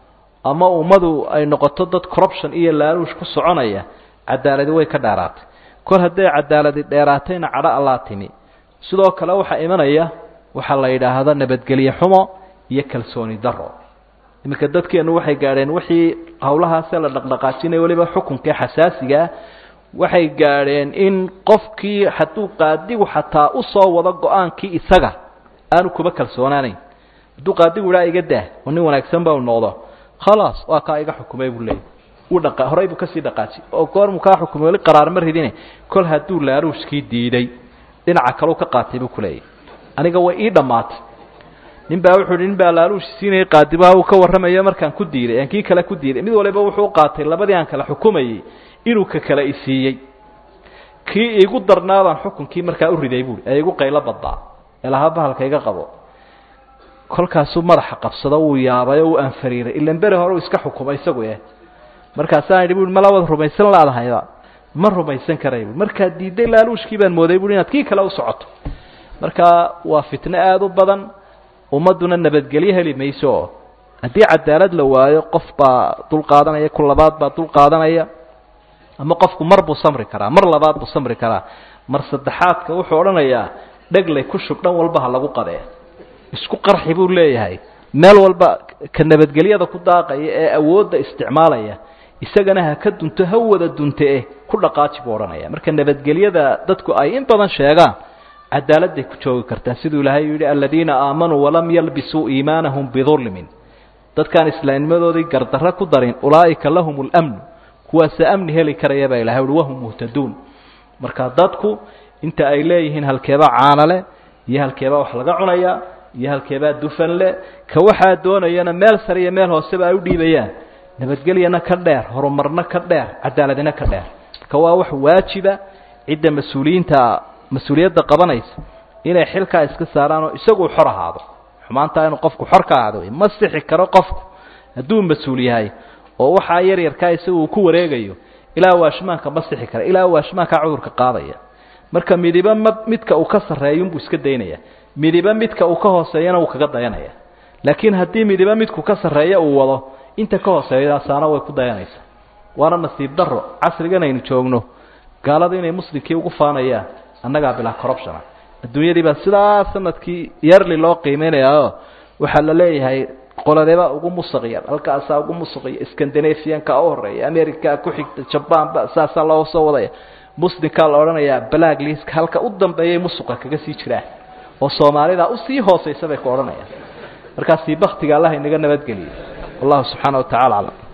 ama ummadu ay noqoto dad corruption iyo laaluush ku soconaya cadaaladi way ka dheeraatay kor hadday cadaaladi dheeraatayna cadho allaa timi sidoo kale waxaa imanaya waxaa la yidhaahda nabadgelye xumo iyo kalsooni daro iminka dadkeennu waxay gaadheen wixii howlahaasee la dhaqdhaqaajinaya weliba xukunkae xasaasigaa waxay gaadheen in qofkii hadduu qaadigu xataa usoo wado go-aankii isaga aanu kuba kalsoonaanayn hadduu qaadigu idhaa iga dah oo nin wanaagsan ba u noqdo khalaas waa kaa iga xukumay buu leeyay uu dhaqa horey buu kasii dhaqaaji oo goormuu kaa xukumay weli qaraar ma ridine kol hadduu laaluushkii diiday dhinaca kaleu ka qaatay buu kuleeyahy aniga way ii dhammaatay nin baa wuxuu hi nin baa laaluushi siinayay qaadibaha uu ka warramayo markaan ku diiday aan kii kale ku diiday mid waliba wuxuu u qaatay labadii aan kala xukumayey inuu ka kale isiiyey kii iigu darnaabaan xukunkii markaa u riday buui ee igu qaylo badbaa eelaha bahalka iga qabo kolkaasuu madaxa qabsado wuu yaabay oo uu anfariiray ilan beri hore uu iska xukumay isagu eh markaasaan idhi bui malabad rumaysan laadahayba ma rumaysan karay bui markaad diiday laaluushkii baan mooday bui inaad kii kale u socoto marka waa fitno aada u badan ummadduna nabadgelyo heli mayso oo haddii cadaalad la waayo qof baa dul qaadanaya ku labaad baa dul qaadanaya ama qofku mar buu samri karaa mar labaad buu samri karaa mar saddexaadka wuxuu odhanayaa dheglay ku shub dhan walba ha lagu qadee isku qarxi buu leeyahay meel walba ka nabadgelyada ku daaqaya ee awoodda isticmaalaya isagana ha ka dunto ha wada dunte eh ku dhaqaaji buu odhanaya marka nabadgelyada dadku ay in badan sheegaan cadaaladday ku joogi kartaan siduu ilaahay yidhi aladiina aamanuu walam yalbisuu iimaanahum bidulmin dadkaan islaamnimadoodii gardarro ku darin ulaa'ika lahum اlamnu kuwaasa amni heli karaya baa ilahay uhi wahum muhtaduun marka dadku inta ay leeyihiin halkeebaa caanale iyo halkeebaa wax laga cunaya iyo halkeebaa dufan le ka waxaa doonayana meel sare iyo meel hooseba ay u dhiibayaan nabadgelyana ka dheer horumarna ka dheer cadaaladina ka dheer marka waa wax waajiba cidda mas-uuliyiinta mas-uuliyadda qabanaysa inay xilkaa iska saaraan oo isaguu xor ahaado xumaantaa inuu qofku xor ka ahaado ma sixi karo qofku hadduu mas-uul yahay oo waxaa yar yarkaa isaga uu ku wareegayo ilaa waashmaanka ma sixi kara ilaa waashmaankaa cudurka qaadaya marka midiba ma midka uu ka sarreeyunbuu iska daynaya midiba midka uu ka hooseeyana uu kaga dayanaya laakiin haddii midiba midku ka sarreeya uu wado inta ka hooseeyaasaana way ku dayanaysaa waana nasiib darro casrigan aynu joogno gaalada inay muslimkii ugu faanayaan annagaa bilaa corruptiona adduunyadii baa sidaa sanadkii yearly loo qiimeynayao waxaa la leeyahay qoladeeba ugu musaqiya halkaasaa ugu musaqiya scandinavianka u horeeya america ku xigta jabanba saasaa loo soo wadaya muslimkaa la odhanayaa black liska halka u dambeeyay musuqa kaga sii jiraan oo soomaalida usii hooseysa bay ku odhanayaan markaasi baktiga allah inaga nabadgeliya wallahu subxaana wa tacala aclam